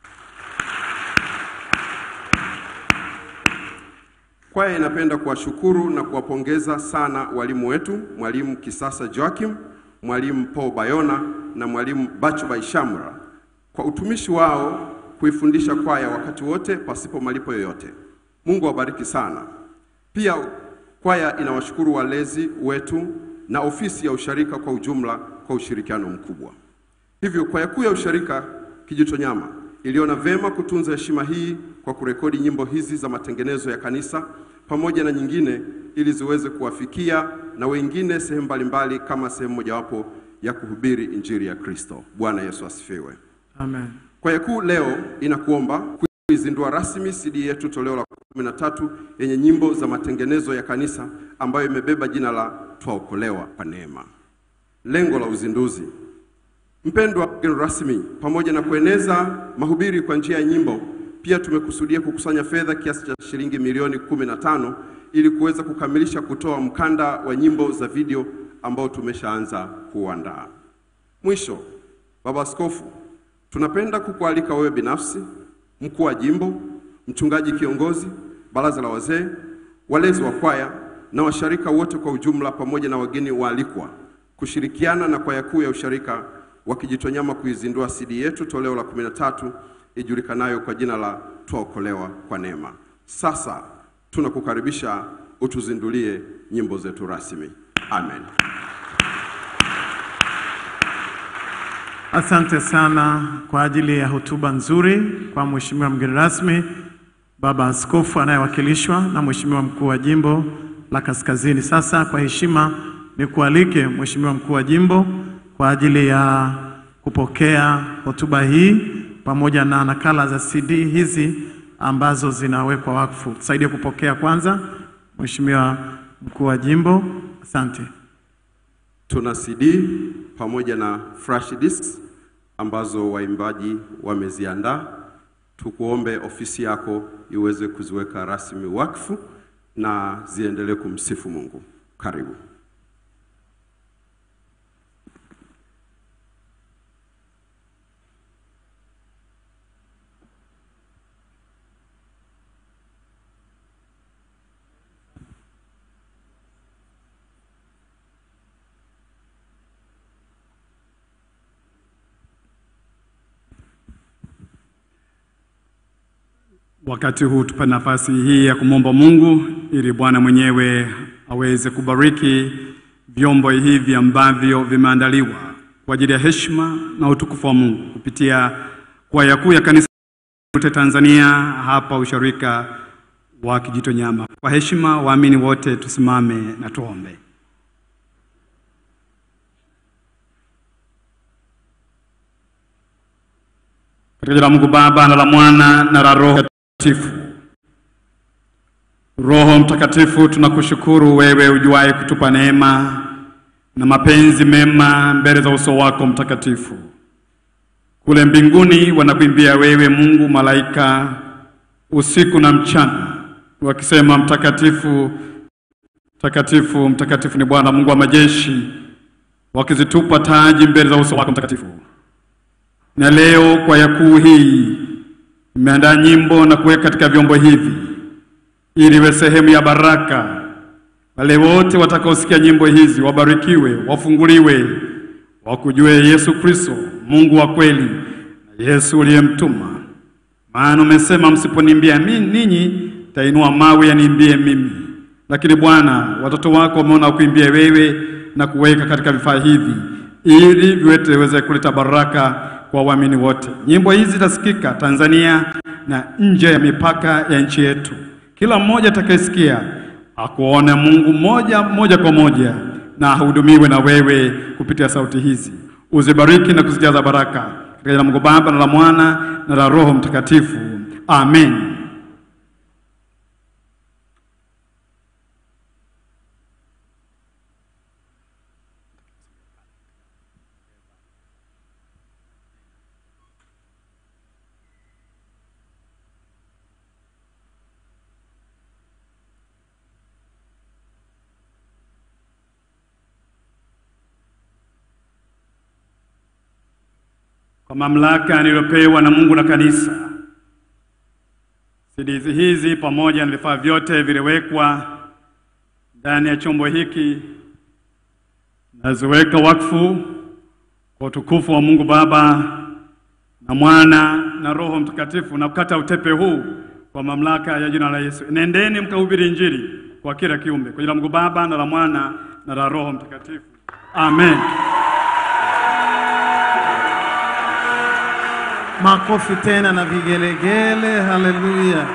Kwaya inapenda kuwashukuru na kuwapongeza sana walimu wetu, mwalimu Kisasa Joachim, mwalimu Paul Bayona na mwalimu Bacho Baishamra kwa utumishi wao kuifundisha kwaya wakati wote pasipo malipo yoyote. Mungu awabariki sana. Pia kwaya inawashukuru walezi wetu na ofisi ya usharika kwa ujumla kwa ushirikiano mkubwa. Hivyo kwaya kuu ya usharika Kijitonyama iliona vema kutunza heshima hii kwa kurekodi nyimbo hizi za matengenezo ya kanisa pamoja na nyingine ili ziweze kuwafikia na wengine sehemu mbalimbali kama sehemu mojawapo ya kuhubiri injili ya Kristo. Bwana Yesu asifiwe. Amen. Kwaya kuu leo inakuomba kuizindua rasmi CD yetu toleo la 13 yenye nyimbo za matengenezo ya kanisa ambayo imebeba jina la Twaokolewa kwa neema. Lengo la uzinduzi Mpendwa mgeni rasmi, pamoja na kueneza mahubiri kwa njia ya nyimbo, pia tumekusudia kukusanya fedha kiasi cha shilingi milioni 15 ili kuweza kukamilisha kutoa mkanda wa nyimbo za video ambao tumeshaanza kuandaa. Mwisho, Baba Askofu, tunapenda kukualika wewe binafsi, mkuu wa jimbo, mchungaji kiongozi, baraza la wazee, walezi wa kwaya na washarika wote kwa ujumla, pamoja na wageni waalikwa kushirikiana na kwaya kuu ya usharika wa Kijitonyama kuizindua CD yetu toleo la 13 ijulikanayo kwa jina la Twaokolewa kwa neema. Sasa tunakukaribisha utuzindulie nyimbo zetu rasmi. Amen. Asante sana kwa ajili ya hotuba nzuri kwa Mheshimiwa mgeni rasmi, Baba Askofu anayewakilishwa na Mheshimiwa mkuu wa jimbo la Kaskazini. Sasa kwa heshima nikualike Mheshimiwa mkuu wa jimbo kwa ajili ya kupokea hotuba hii pamoja na nakala za CD hizi ambazo zinawekwa wakfu. Tusaidie kupokea kwanza, Mheshimiwa mkuu wa jimbo. Asante. Tuna CD pamoja na flash disks ambazo waimbaji wameziandaa. Tukuombe ofisi yako iweze kuziweka rasmi wakfu na ziendelee kumsifu Mungu. Karibu. Wakati huu tupe nafasi hii ya kumwomba Mungu ili Bwana mwenyewe aweze kubariki vyombo hivi ambavyo vimeandaliwa kwa ajili ya heshima na utukufu wa Mungu kupitia kwaya kuu ya kanisa lote Tanzania hapa usharika wa Kijitonyama. Kwa heshima, waamini wote tusimame na tuombe. Katika jina la Mungu Baba na la Mwana na la Roho Mtakatifu. Roho Mtakatifu, tunakushukuru wewe ujuaye kutupa neema na mapenzi mema mbele za uso wako mtakatifu. Kule mbinguni wanakuimbia wewe Mungu, malaika usiku na mchana wakisema, mtakatifu mtakatifu mtakatifu ni Bwana Mungu wa majeshi, wakizitupa taji mbele za uso wako mtakatifu. Na leo kwaya kuu hii imeandaa nyimbo na kuweka katika vyombo hivi ili iwe sehemu ya baraka. Wale wote watakaosikia nyimbo hizi wabarikiwe, wafunguliwe, wakujue Yesu Kristo, Mungu wa kweli na Yesu uliyemtuma. Maana umesema msiponiimbia mi- ninyi, tainua mawe yaniimbie mimi. Lakini Bwana, watoto wako wameona kuimbia wewe na kuweka katika vifaa hivi ili viwete viweze kuleta baraka kwa waamini wote. Nyimbo hizi zitasikika Tanzania na nje ya mipaka ya nchi yetu. Kila mmoja atakayesikia akuone Mungu moja moja kwa moja na ahudumiwe na wewe kupitia sauti hizi. Uzibariki na kuzijaza baraka katika jina la Mungu Baba na la Mwana na la Roho Mtakatifu. Amen. Kwa mamlaka niliyopewa na Mungu na kanisa, CDs hizi pamoja na vifaa vyote viliwekwa ndani ya chombo hiki, naziweka wakfu kwa utukufu wa Mungu Baba na Mwana na Roho Mtakatifu, na kukata utepe huu kwa mamlaka ya jina la Yesu. Nendeni mkahubiri Injili kwa kila kiumbe, kwa jina la Mungu Baba na la Mwana na la Roho Mtakatifu. Amen. Makofi tena na vigelegele. Haleluya!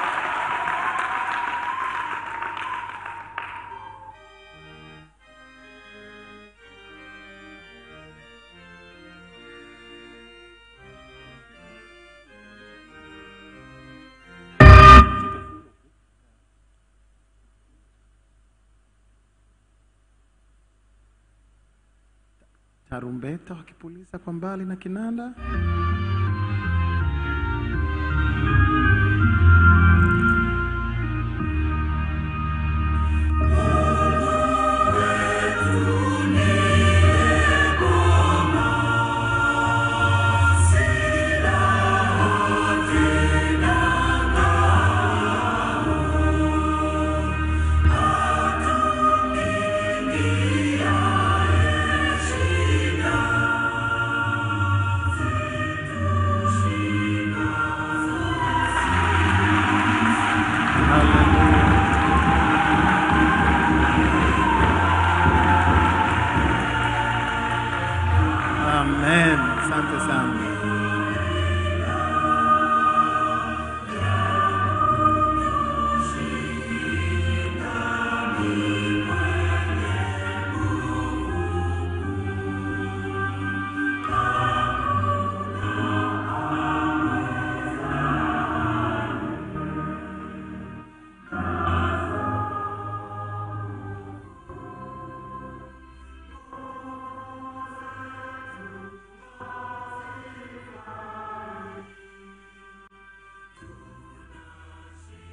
tarumbeta wakipuliza kwa mbali na kinanda. Thank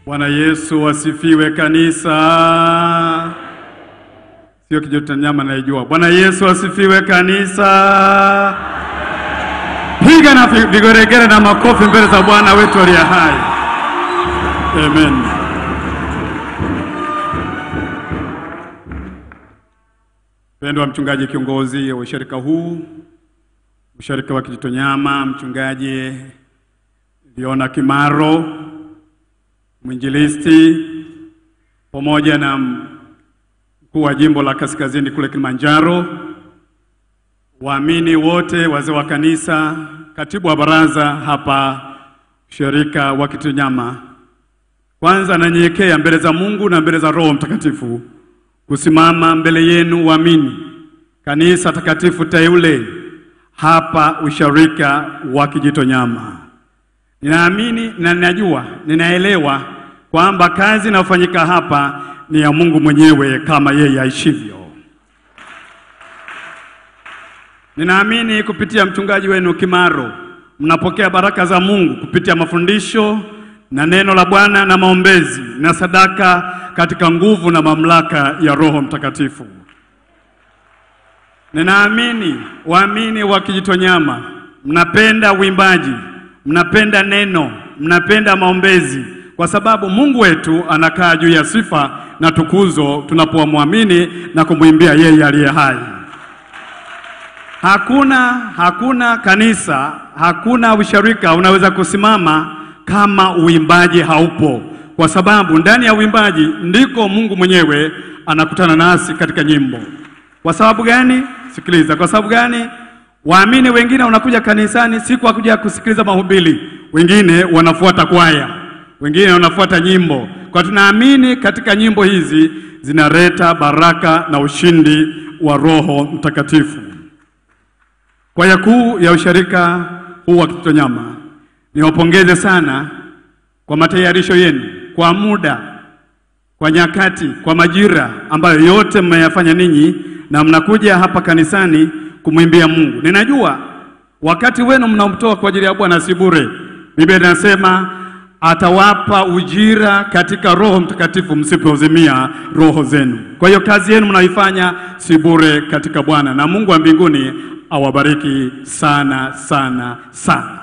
Bwana Yesu asifiwe kanisa. Sio kijota nyama naijua. Bwana Yesu asifiwe kanisa. Piga na vi- vigeregere na makofi mbele za Bwana wetu aliye hai. Amen. Mpendwa mchungaji kiongozi wa ushirika huu, ushirika wa Kijitonyama, mchungaji Liona Kimaro, mwinjilisti pamoja na mkuu wa jimbo la Kaskazini kule Kilimanjaro, waamini wote, wazee wa kanisa, katibu wa baraza hapa ushirika wa Kijitonyama, kwanza nanyenyekea mbele za Mungu na mbele za Roho Mtakatifu kusimama mbele yenu waamini, kanisa takatifu teule hapa usharika wa Kijitonyama. Ninaamini na ninajua, ninaelewa kwamba kazi inayofanyika hapa ni ya Mungu mwenyewe kama yeye aishivyo. Ninaamini kupitia mchungaji wenu Kimaro mnapokea baraka za Mungu kupitia mafundisho na neno la Bwana na maombezi na sadaka katika nguvu na mamlaka ya Roho Mtakatifu. Ninaamini waamini wa Kijitonyama mnapenda uimbaji, mnapenda neno, mnapenda maombezi, kwa sababu Mungu wetu anakaa juu ya sifa na tukuzo tunapomwamini na kumwimbia yeye aliye hai. Hakuna hakuna kanisa, hakuna usharika unaweza kusimama kama uimbaji haupo, kwa sababu ndani ya uimbaji ndiko Mungu mwenyewe anakutana nasi katika nyimbo. Kwa sababu gani? Sikiliza, kwa sababu gani? Waamini wengine wanakuja kanisani si kwa kuja kusikiliza mahubiri, wengine wanafuata kwaya, wengine wanafuata nyimbo. Kwa tunaamini katika nyimbo hizi zinaleta baraka na ushindi wa Roho Mtakatifu. Kwaya kuu ya usharika huu wa Kijitonyama, niwapongeze sana kwa matayarisho yenu, kwa muda, kwa nyakati, kwa majira ambayo yote mmeyafanya ninyi, na mnakuja hapa kanisani kumwimbia Mungu. Ninajua wakati wenu mnaomtoa kwa ajili ya Bwana si bure. Biblia inasema atawapa ujira katika Roho Mtakatifu msipozimia roho zenu. Kwa hiyo kazi yenu mnaifanya si bure katika Bwana, na Mungu wa mbinguni awabariki sana sana sana.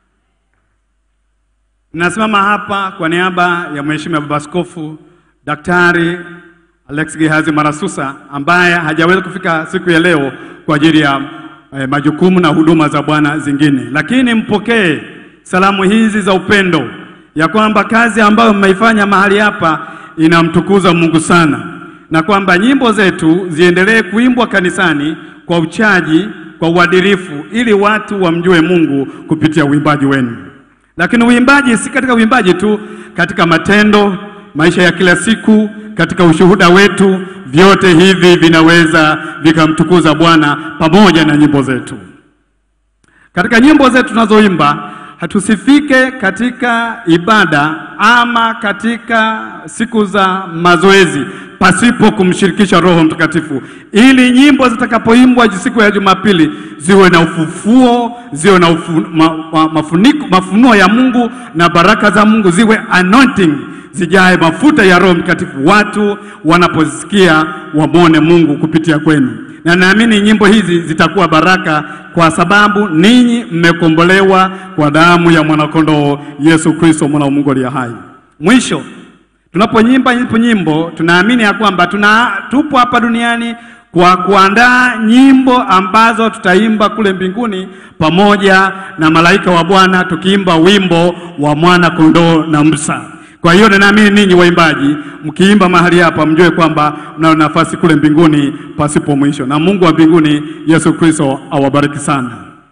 Nasimama hapa kwa niaba ya Mheshimiwa Baba Askofu Daktari Alex Gehazi Marasusa ambaye hajaweza kufika siku ya leo kwa ajili ya eh, majukumu na huduma za Bwana zingine, lakini mpokee salamu hizi za upendo ya kwamba kazi ambayo mmeifanya mahali hapa inamtukuza Mungu sana, na kwamba nyimbo zetu ziendelee kuimbwa kanisani kwa uchaji, kwa uadilifu, ili watu wamjue Mungu kupitia uimbaji wenu. Lakini uimbaji si katika uimbaji tu, katika matendo, maisha ya kila siku, katika ushuhuda wetu, vyote hivi vinaweza vikamtukuza Bwana pamoja na nyimbo zetu. Katika nyimbo zetu tunazoimba hatusifike katika ibada ama katika siku za mazoezi pasipo kumshirikisha Roho Mtakatifu, ili nyimbo zitakapoimbwa siku ya Jumapili ziwe na ufufuo, ziwe na ufu, ma, ma, mafuniko, mafunuo ya Mungu na baraka za Mungu, ziwe anointing, zijae mafuta ya Roho Mtakatifu, watu wanapozisikia wamwone Mungu kupitia kwenu na naamini nyimbo hizi zitakuwa baraka kwa sababu ninyi mmekombolewa kwa damu ya mwanakondoo Yesu Kristo mwana wa Mungu aliye hai. Mwisho, tunaponyimba nyimbo nyimbo, tunaamini ya kwamba tuna tupo hapa duniani kwa kuandaa nyimbo ambazo tutaimba kule mbinguni pamoja na malaika wa Bwana tukiimba wimbo wa mwana kondoo na Musa. Kwa hiyo ninaamini ninyi waimbaji mkiimba mahali hapa mjue kwamba mnayo nafasi kule mbinguni pasipo mwisho, na Mungu wa mbinguni Yesu Kristo awabariki sana.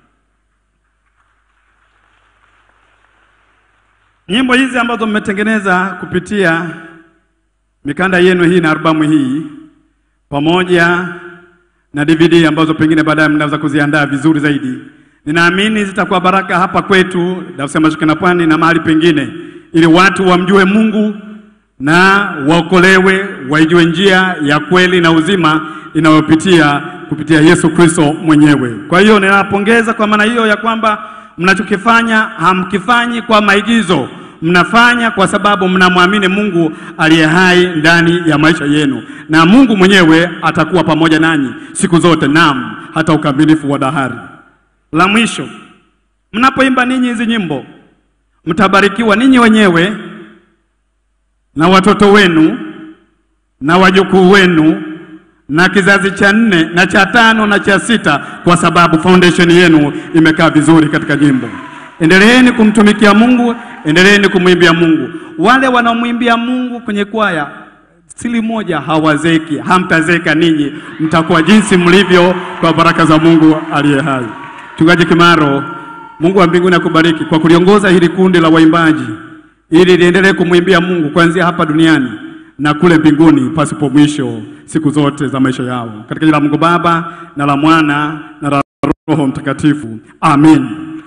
Nyimbo hizi ambazo mmetengeneza kupitia mikanda yenu hii na albamu hii pamoja na DVD ambazo pengine baadaye mnaweza kuziandaa vizuri zaidi, ninaamini zitakuwa baraka hapa kwetu Dar es Salaam Mashariki na Pwani na mahali pengine ili watu wamjue Mungu na waokolewe, waijue njia ya kweli na uzima inayopitia kupitia Yesu Kristo mwenyewe. Kwa hiyo ninawapongeza kwa maana hiyo ya kwamba mnachokifanya hamkifanyi kwa maigizo, Mnafanya kwa sababu mnamwamini Mungu aliye hai ndani ya maisha yenu, na Mungu mwenyewe atakuwa pamoja nanyi siku zote, naam, hata ukamilifu wa dahari. La mwisho, mnapoimba ninyi hizi nyimbo, mtabarikiwa ninyi wenyewe na watoto wenu na wajukuu wenu na kizazi cha nne na cha tano na cha sita, kwa sababu foundation yenu imekaa vizuri katika jimbo. Endeleeni kumtumikia Mungu, endeleeni kumwimbia Mungu. Wale wanaomwimbia Mungu kwenye kwaya, sili moja hawazeki, hamtazeka ninyi, mtakuwa jinsi mlivyo kwa baraka za Mungu aliye hai. Mchungaji Kimaro, Mungu wa mbinguni akubariki kwa kuliongoza hili kundi la waimbaji ili liendelee kumwimbia Mungu kuanzia hapa duniani na kule mbinguni pasipo mwisho siku zote za maisha yao, katika jina la Mungu Baba na la Mwana na la Roho Mtakatifu, amin.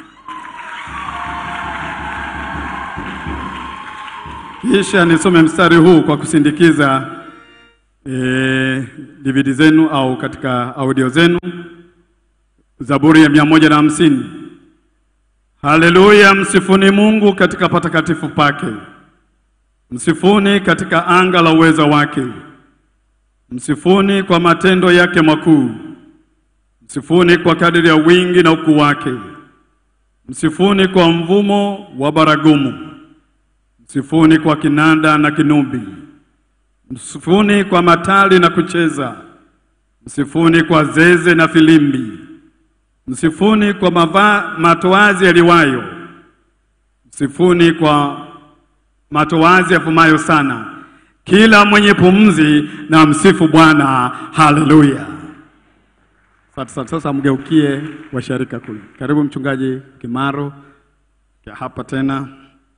Kisha nisome mstari huu kwa kusindikiza eh, DVD zenu au katika audio zenu, Zaburi ya mia moja na hamsini. Haleluya, msifuni Mungu katika patakatifu pake, msifuni katika anga la uweza wake, msifuni kwa matendo yake makuu, msifuni kwa kadiri ya wingi na ukuu wake, msifuni kwa mvumo wa baragumu, msifuni kwa kinanda na kinubi, msifuni kwa matali na kucheza, msifuni kwa zeze na filimbi Msifuni kwa mava, matoazi yaliwayo, msifuni kwa matoazi yafumayo sana. Kila mwenye pumzi na msifu Bwana. Haleluya! Sasa, sasa, sasa mgeukie washarika kule. Karibu mchungaji Kimaro ya hapa tena.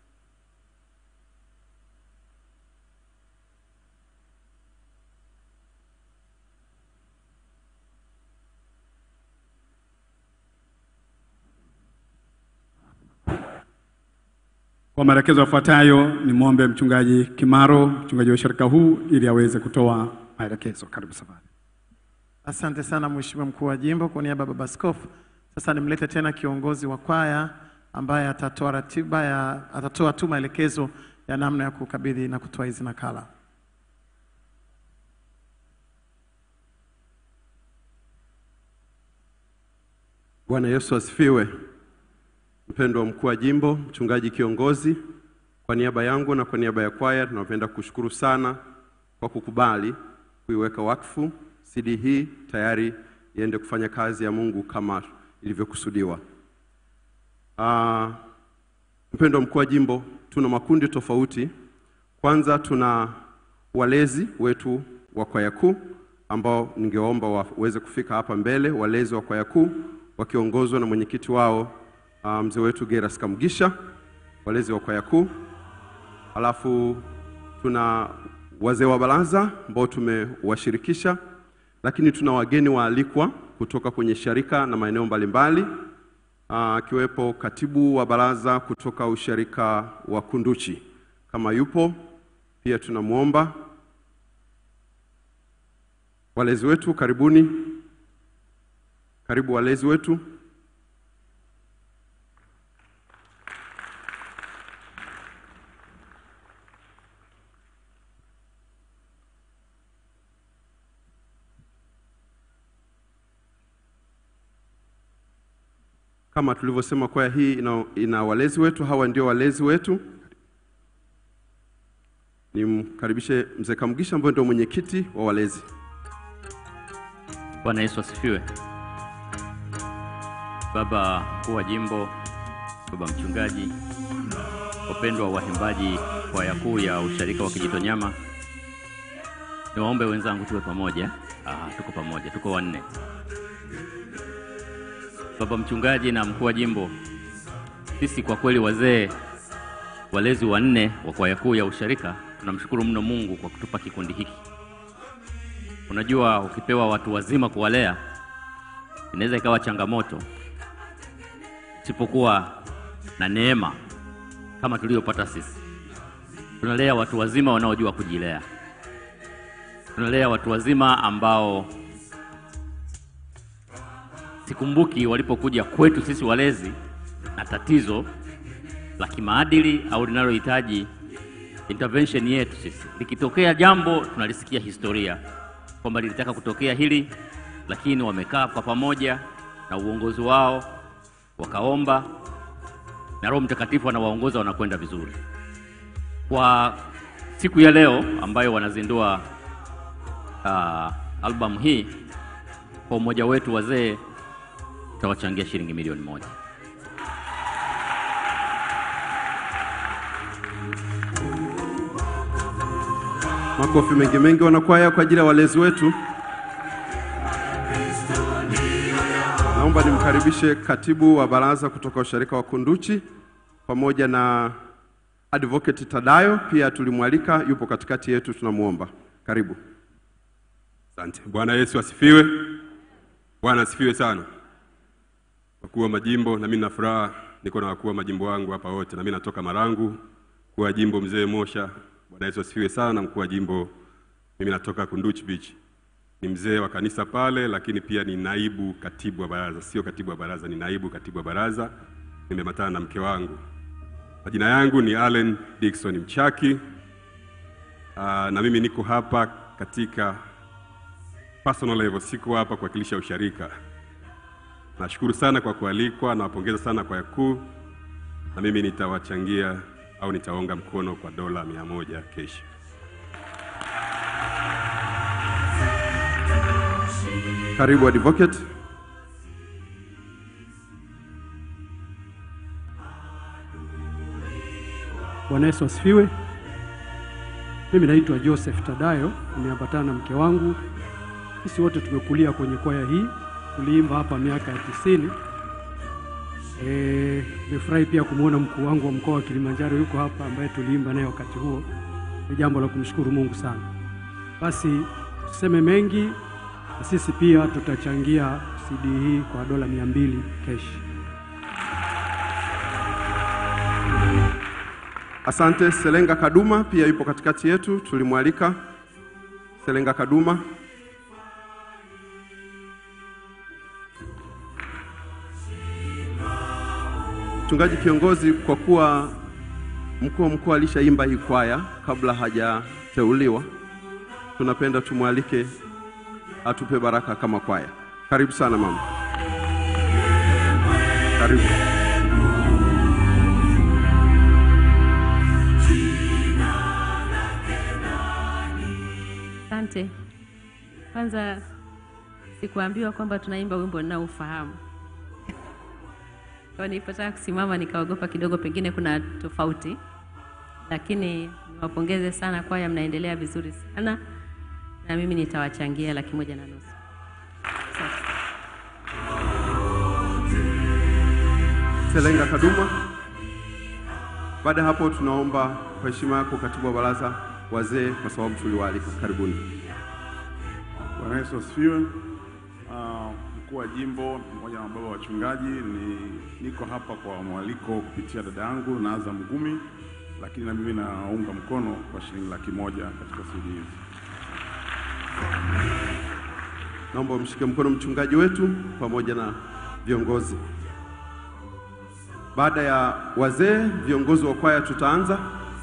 Kwa maelekezo yafuatayo ni mwombe mchungaji Kimaro, mchungaji wa shirika huu, ili aweze kutoa maelekezo. Karibu safari. Asante sana Mheshimiwa mkuu wa jimbo, kwa niaba ya baba askofu. Sasa nimlete tena kiongozi wa kwaya ambaye atatoa ratiba ya, atatoa tu maelekezo ya namna ya kukabidhi na kutoa hizi nakala. Bwana Yesu asifiwe. Mpendwa mkuu wa jimbo, mchungaji kiongozi, kwa niaba yangu na kwa niaba ya kwaya tunapenda kushukuru sana kwa kukubali kuiweka wakfu CD hii tayari iende kufanya kazi ya Mungu kama ilivyokusudiwa. Uh, mpendwa mkuu wa jimbo, tuna makundi tofauti. Kwanza tuna walezi wetu wa kwaya kuu ambao ningeomba waweze kufika hapa mbele, walezi wa kwaya kuu wakiongozwa na mwenyekiti wao uh, mzee wetu Geras Kamugisha, walezi wa kwaya kuu. Alafu tuna wazee wa baraza ambao tumewashirikisha, lakini tuna wageni waalikwa kutoka kwenye sharika na maeneo mbalimbali akiwepo katibu wa baraza kutoka usharika wa Kunduchi kama yupo pia tunamwomba. Walezi wetu karibuni, karibu walezi wetu. Kama tulivyosema, kwaya hii ina, ina walezi wetu. Hawa ndio walezi wetu. Nimkaribishe mzee Kamugisha ambaye ndio mwenyekiti wa walezi. Bwana Yesu asifiwe. Baba mkuu wa jimbo, baba mchungaji, wapendwa waimbaji kwaya kuu ya usharika wa Kijitonyama, niwaombe wenzangu tuwe pamoja. Ah, tuko pamoja, tuko wanne. Baba mchungaji na mkuu wa jimbo, sisi kwa kweli wazee walezi wanne wa kwaya kuu ya usharika tunamshukuru mno Mungu kwa kutupa kikundi hiki. Unajua, ukipewa watu wazima kuwalea inaweza ikawa changamoto usipokuwa na neema kama tuliyopata sisi. Tunalea watu wazima wanaojua kujilea, tunalea watu wazima ambao sikumbuki walipokuja kwetu sisi walezi na tatizo la kimaadili au linalohitaji intervention yetu sisi. Likitokea jambo tunalisikia historia kwamba lilitaka kutokea hili, lakini wamekaa kwa pamoja na uongozi wao wakaomba, na Roho Mtakatifu anawaongoza wanakwenda vizuri. Kwa siku ya leo ambayo wanazindua uh, albamu hii, kwa umoja wetu wazee tutawachangia shilingi milioni moja. Makofi mengi mengi wanakwaya kwa ajili ya walezi wetu. Naomba nimkaribishe katibu wa baraza kutoka usharika wa Kunduchi pamoja na advocate Tadayo, pia tulimwalika, yupo katikati yetu, tunamwomba karibu. Asante. Bwana Yesu asifiwe. Bwana asifiwe sana. Wakuu wa majimbo, na mimi nina furaha niko na wakuu wa majimbo wangu hapa wote, na mimi natoka Marangu, mkuu wa jimbo mzee Mosha. Bwana Yesu asifiwe sana. Mkuu wa jimbo, mimi natoka Kunduchi Beach, ni mzee wa kanisa pale, lakini pia ni naibu katibu wa baraza, sio katibu wa baraza, ni naibu katibu wa baraza. Nimematana na mke wangu. Majina yangu ni Allen Dickson Mchaki. Aa, na mimi niko hapa katika personal level, siko hapa kuwakilisha usharika. Nashukuru sana kwa kualikwa, nawapongeza sana kwa yakuu, na mimi nitawachangia au nitaunga mkono kwa dola mia moja kesho. Karibu advocate. Bwana Yesu asifiwe. Mimi naitwa Joseph Tadayo, nimeambatana na mke wangu. Sisi wote tumekulia kwenye kwaya hii, tuliimba hapa miaka ya tisini. Eh, nimefurahi pia kumwona mkuu wangu wa mkoa wa Kilimanjaro yuko hapa, ambaye tuliimba naye wakati huo. Ni jambo la kumshukuru Mungu sana. Basi tuseme mengi, na sisi pia tutachangia CD hii kwa dola mia mbili keshi. Asante. Selenga Kaduma pia yupo katikati yetu, tulimwalika Selenga Kaduma. Mchungaji kiongozi, kwa kuwa mkuu wa mkoa alishaimba hii kwaya kabla hajateuliwa, tunapenda tumwalike atupe baraka kama kwaya. Karibu sana mama, karibu. Asante. Kwanza sikuambiwa kwamba tunaimba wimbo ninaofahamu. Kwa nilipotaka kusimama nikaogopa kidogo, pengine kuna tofauti, lakini niwapongeze sana kwaya, mnaendelea vizuri sana, na mimi nitawachangia laki moja na nusu. Asante. Selenga Kaduma. Baada ya hapo, tunaomba kwa heshima yako katibu wa baraza wazee, kwa sababu tuliwaalika. Karibuni. Bwana Yesu asifiwe. Ah, Mkuu wa jimbo pamoja na baba wachungaji, ni niko hapa kwa mwaliko kupitia dada yangu Naaza Mgumi, lakini na mimi naunga mkono kwa shilingi laki moja katika CD hizi. Naomba umshike mkono mchungaji wetu pamoja na viongozi. Baada ya wazee, viongozi wa kwaya tutaanza.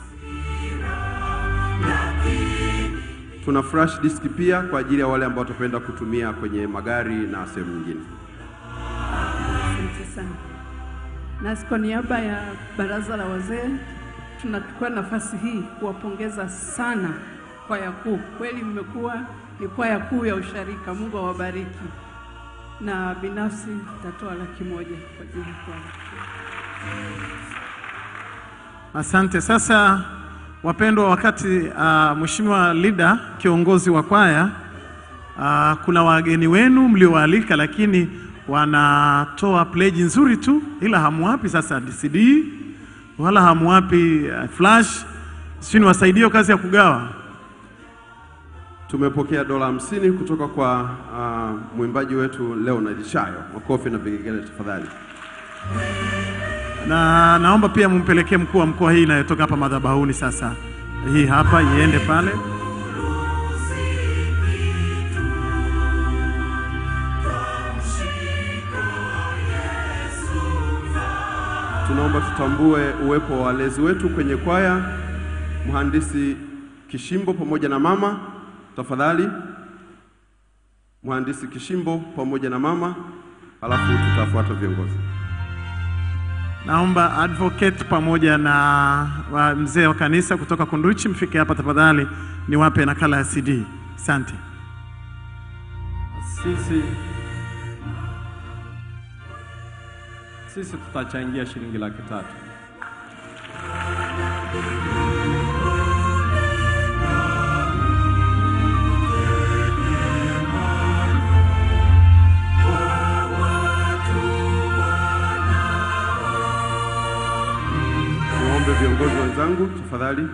Tuna flash disk pia kwa ajili ya wale ambao watapenda kutumia kwenye magari na sehemu nyingine. Asante sana. Nasi kwa niaba ya baraza la wazee tunachukua nafasi hii kuwapongeza sana kwaya kuu. Kweli mmekuwa ni kwaya kuu ya usharika. Mungu awabariki. Na binafsi nitatoa laki moja kwa ajili ya kwaya. Asante. Sasa wapendwa, wakati uh, Mheshimiwa Lida kiongozi wa kwaya uh, kuna wageni wenu mliowaalika, lakini wanatoa pledge nzuri tu, ila hamwapi sasa CD wala hamwapi uh, flash, sijui niwasaidie kazi ya kugawa. Tumepokea dola hamsini kutoka kwa uh, mwimbaji wetu Leonard Shayo. Makofi na vigelegele tafadhali. na naomba pia mumpelekee mkuu wa mkoa hii inayotoka hapa madhabahuni. Sasa hii hapa iende pale. tunaomba tutambue uwepo wa walezi wetu kwenye kwaya, mhandisi Kishimbo pamoja na mama, tafadhali. Mhandisi Kishimbo pamoja na mama, halafu tutafuata viongozi. Naomba advocate pamoja na wa mzee wa kanisa kutoka Kunduchi mfike hapa tafadhali, niwape nakala ya CD. Asante. Sisi sisi tutachangia shilingi laki tatu. Niwaombe viongozi wenzangu tafadhali.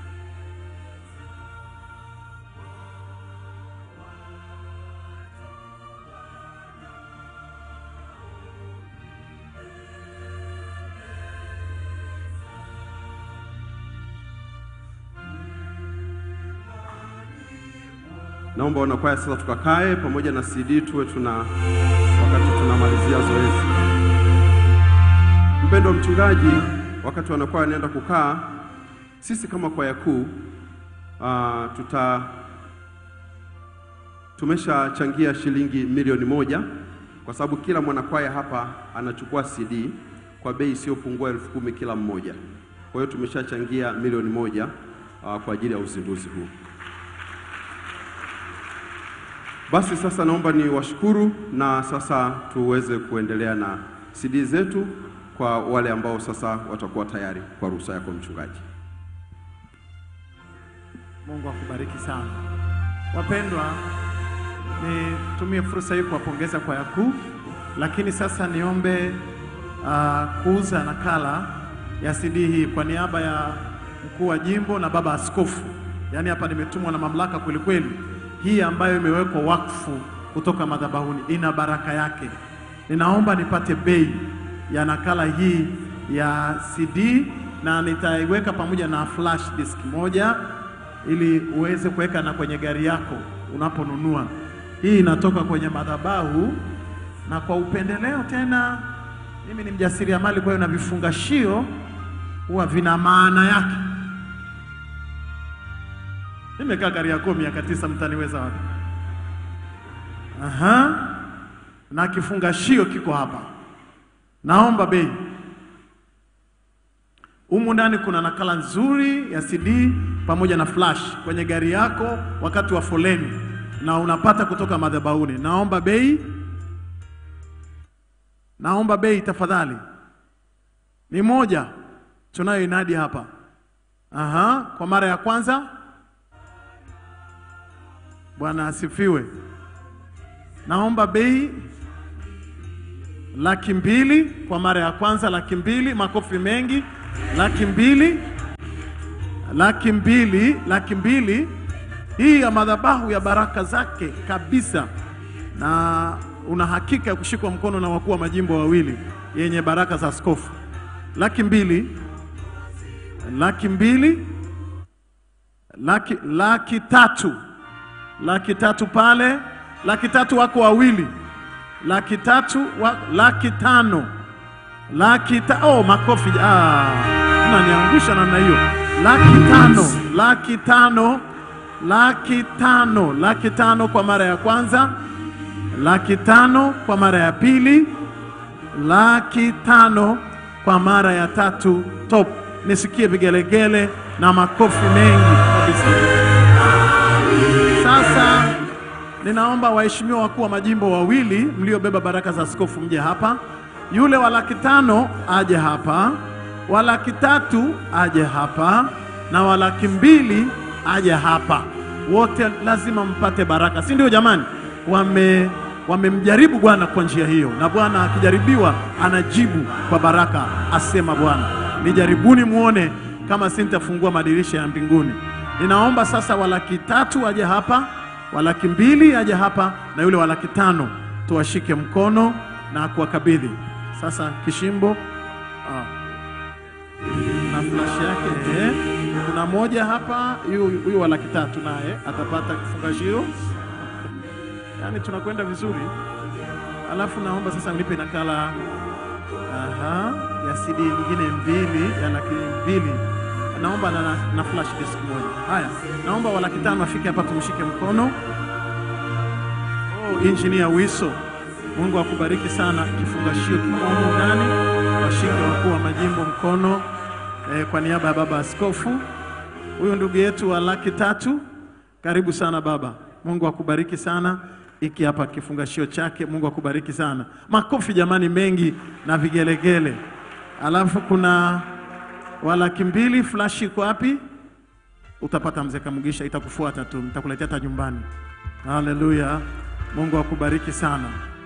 Naomba wanakwaya sasa tukakae pamoja na CD tuwe tuna wakati tunamalizia zoezi. Mpendo mchungaji, wakati wanakwaya wanaenda kukaa, sisi kama kwaya kuu uh, tuta tumeshachangia shilingi milioni moja kwa sababu kila mwanakwaya hapa anachukua CD kwa bei isiyopungua elfu kumi kila mmoja. Kwa hiyo tumeshachangia milioni moja uh, kwa ajili ya uzinduzi huu. Basi sasa naomba ni washukuru na sasa tuweze kuendelea na CD zetu kwa wale ambao sasa watakuwa tayari kwa ruhusa yako mchungaji. Mungu akubariki sana. Wapendwa, nitumie fursa hii kuwapongeza kwaya kuu, lakini sasa niombe uh, kuuza nakala ya CD hii kwa niaba ya mkuu wa jimbo na baba askofu. Yaani hapa nimetumwa na mamlaka kweli kweli. Hii ambayo imewekwa wakfu kutoka madhabahuni ina baraka yake. Ninaomba nipate bei ya nakala hii ya CD na nitaiweka pamoja na flash disk moja ili uweze kuweka na kwenye gari yako unaponunua. Hii inatoka kwenye madhabahu na kwa upendeleo tena, mimi ni mjasiriamali, kwa hiyo na vifungashio huwa vina maana yake. Nimekaa Kariakoo miaka tisa, mtaniweza wapi? Aha, na kifungashio kiko hapa. Naomba bei. Humu ndani kuna nakala nzuri ya CD pamoja na flash kwenye gari yako wakati wa foleni, na unapata kutoka madhabahuni. Naomba bei, naomba bei tafadhali. Ni moja tunayo inadi hapa. Aha, kwa mara ya kwanza. Bwana asifiwe. Naomba bei laki mbili kwa mara ya kwanza, laki mbili, makofi mengi, laki mbili, laki mbili, laki mbili. Hii ya madhabahu ya baraka zake kabisa, na una hakika ya kushikwa mkono na wakuu wa majimbo wawili yenye baraka za askofu. Laki mbili, laki mbili, laki, laki tatu, laki tatu pale, laki tatu wako wawili laki tatu wa, laki tano laki ta, oh, makofi ah, mnaniangusha namna hiyo. Laki tano laki tano laki tano laki tano kwa mara ya kwanza, laki tano kwa mara ya pili, laki tano kwa mara ya tatu. Top, nisikie vigelegele na makofi mengi kabisa. Sasa Ninaomba waheshimiwa wakuu wa majimbo wawili mliobeba baraka za askofu mje hapa. Yule wa laki tano aje hapa, wa laki tatu aje hapa, na wa laki mbili aje hapa. Wote lazima mpate baraka, si ndio jamani? Wame wamemjaribu Bwana kwa njia hiyo, na Bwana akijaribiwa anajibu kwa baraka, asema Bwana. Nijaribuni muone kama sintafungua madirisha ya mbinguni. Ninaomba sasa wa laki tatu aje hapa wa laki mbili aje hapa na yule wa laki tano tuwashike mkono na kuwakabidhi sasa. Kishimbo ah, na flash yake eh. Kuna moja hapa, huyu huyu wa laki tatu naye atapata kifungashio, yaani tunakwenda vizuri. Alafu naomba sasa unipe nakala aha, ya na CD nyingine mbili ya laki mbili. Naomba na, na, na flash disk moja. Haya, naomba wa laki tano afike hapa tumshike mkono. Oh, Engineer Wiso, Mungu akubariki sana. Kifungashio kiko humu ndani, washike wakuu wa majimbo mkono eh, kwa niaba ya baba askofu. Huyu ndugu yetu wa laki tatu, karibu sana baba. Mungu akubariki sana. Iki hapa kifungashio chake. Mungu akubariki sana. Makofi jamani, mengi na vigelegele. Alafu kuna wa laki mbili, flash iko wapi? Utapata mzee Kamugisha, itakufuata tu, nitakuletea hata nyumbani. Haleluya, Mungu akubariki sana.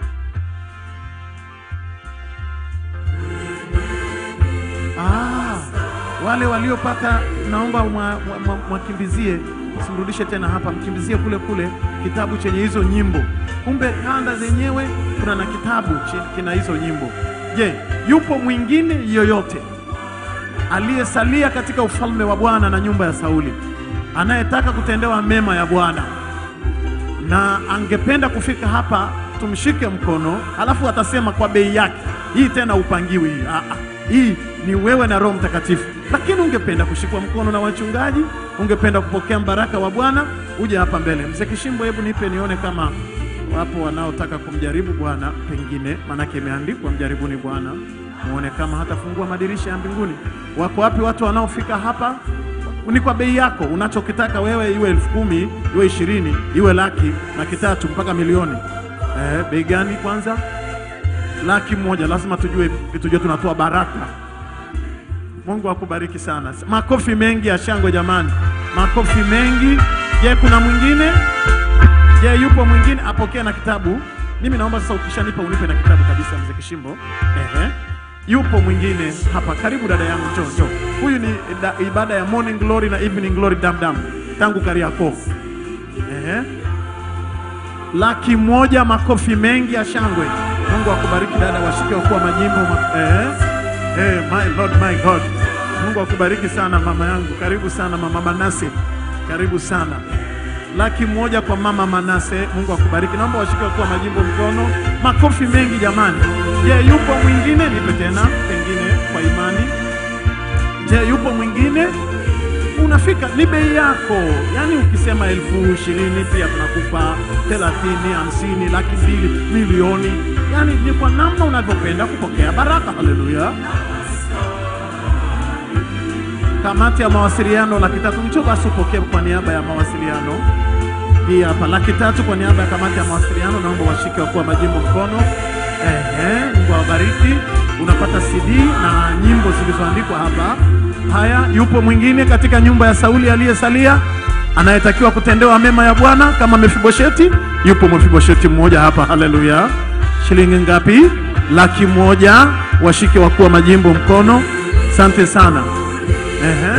Ah, wale waliopata naomba mwa- mwa- mwa- mwakimbizie, msimrudishe tena hapa, mkimbizie kule kule kitabu chenye hizo nyimbo. Kumbe kanda zenyewe kuna na kitabu chi- kina hizo nyimbo. Je, yupo mwingine yoyote aliyesalia katika ufalme wa Bwana na nyumba ya Sauli anayetaka kutendewa mema ya Bwana na angependa kufika hapa, tumshike mkono, halafu atasema kwa bei yake. Hii tena upangiwi hii. Ah, ah. Hii ni wewe na Roho Mtakatifu. Lakini ungependa kushikwa mkono na wachungaji, ungependa kupokea mbaraka wa Bwana, uje hapa mbele. Mzee Kishimbo, hebu nipe nione kama wapo wanaotaka kumjaribu Bwana, pengine maanake imeandikwa mjaribuni Bwana muone kama hatafungua madirisha ya mbinguni. Wako wapi watu wanaofika hapa? ni kwa bei yako unachokitaka wewe, iwe elfu kumi iwe ishirini iwe laki laki tatu mpaka milioni. Eh, bei gani kwanza? Laki moja, lazima tujue, tujue tunatoa baraka. Mungu akubariki sana. Makofi mengi ya shangwe jamani, makofi mengi. Je, kuna mwingine? Je, yupo mwingine apokee na kitabu? Mimi naomba sasa, ukishanipa unipe na kitabu kabisa, mzee Kishimbo. Ehe. Yupo mwingine hapa, karibu dada yangu, njoo njoo. Huyu ni da, ibada ya morning glory na evening glory damdam tangu Kariakoo. Ehe. Laki moja, makofi mengi ya shangwe. Mungu akubariki dada, washike wakuu wa majimbo. ma- Ehe. Eh, my Lord, my God. Mungu akubariki sana mama yangu, karibu sana mama Manase, karibu sana. Laki moja kwa mama Manase, Mungu akubariki. Naomba washike wakuu wa majimbo mkono, makofi mengi jamani. Je, yupo mwingine? Nipe tena, pengine kwa imani. Je, yupo mwingine? Unafika, ni bei yako. Yaani ukisema elfu ishirini pia tunakupa thelathini, hamsini, laki mbili, milioni. Yaani ni kwa namna unavyopenda kupokea baraka. Haleluya. Kamati ya mawasiliano laki tatu, njoo basi upokee kwa niaba ya mawasiliano hii hapa laki tatu kwa niaba ya kamati ya mawasiliano. Naomba washike wakuu wa majimbo mkono. Ehe, Mungu awabariki. Unapata CD na nyimbo zilizoandikwa hapa. Haya, yupo mwingine katika nyumba ya Sauli aliyesalia anayetakiwa kutendewa mema ya Bwana kama Mefibosheti? Yupo Mefibosheti mmoja hapa. Haleluya! shilingi ngapi? Laki moja. Washike wakuu wa majimbo mkono. Asante sana. Ehe.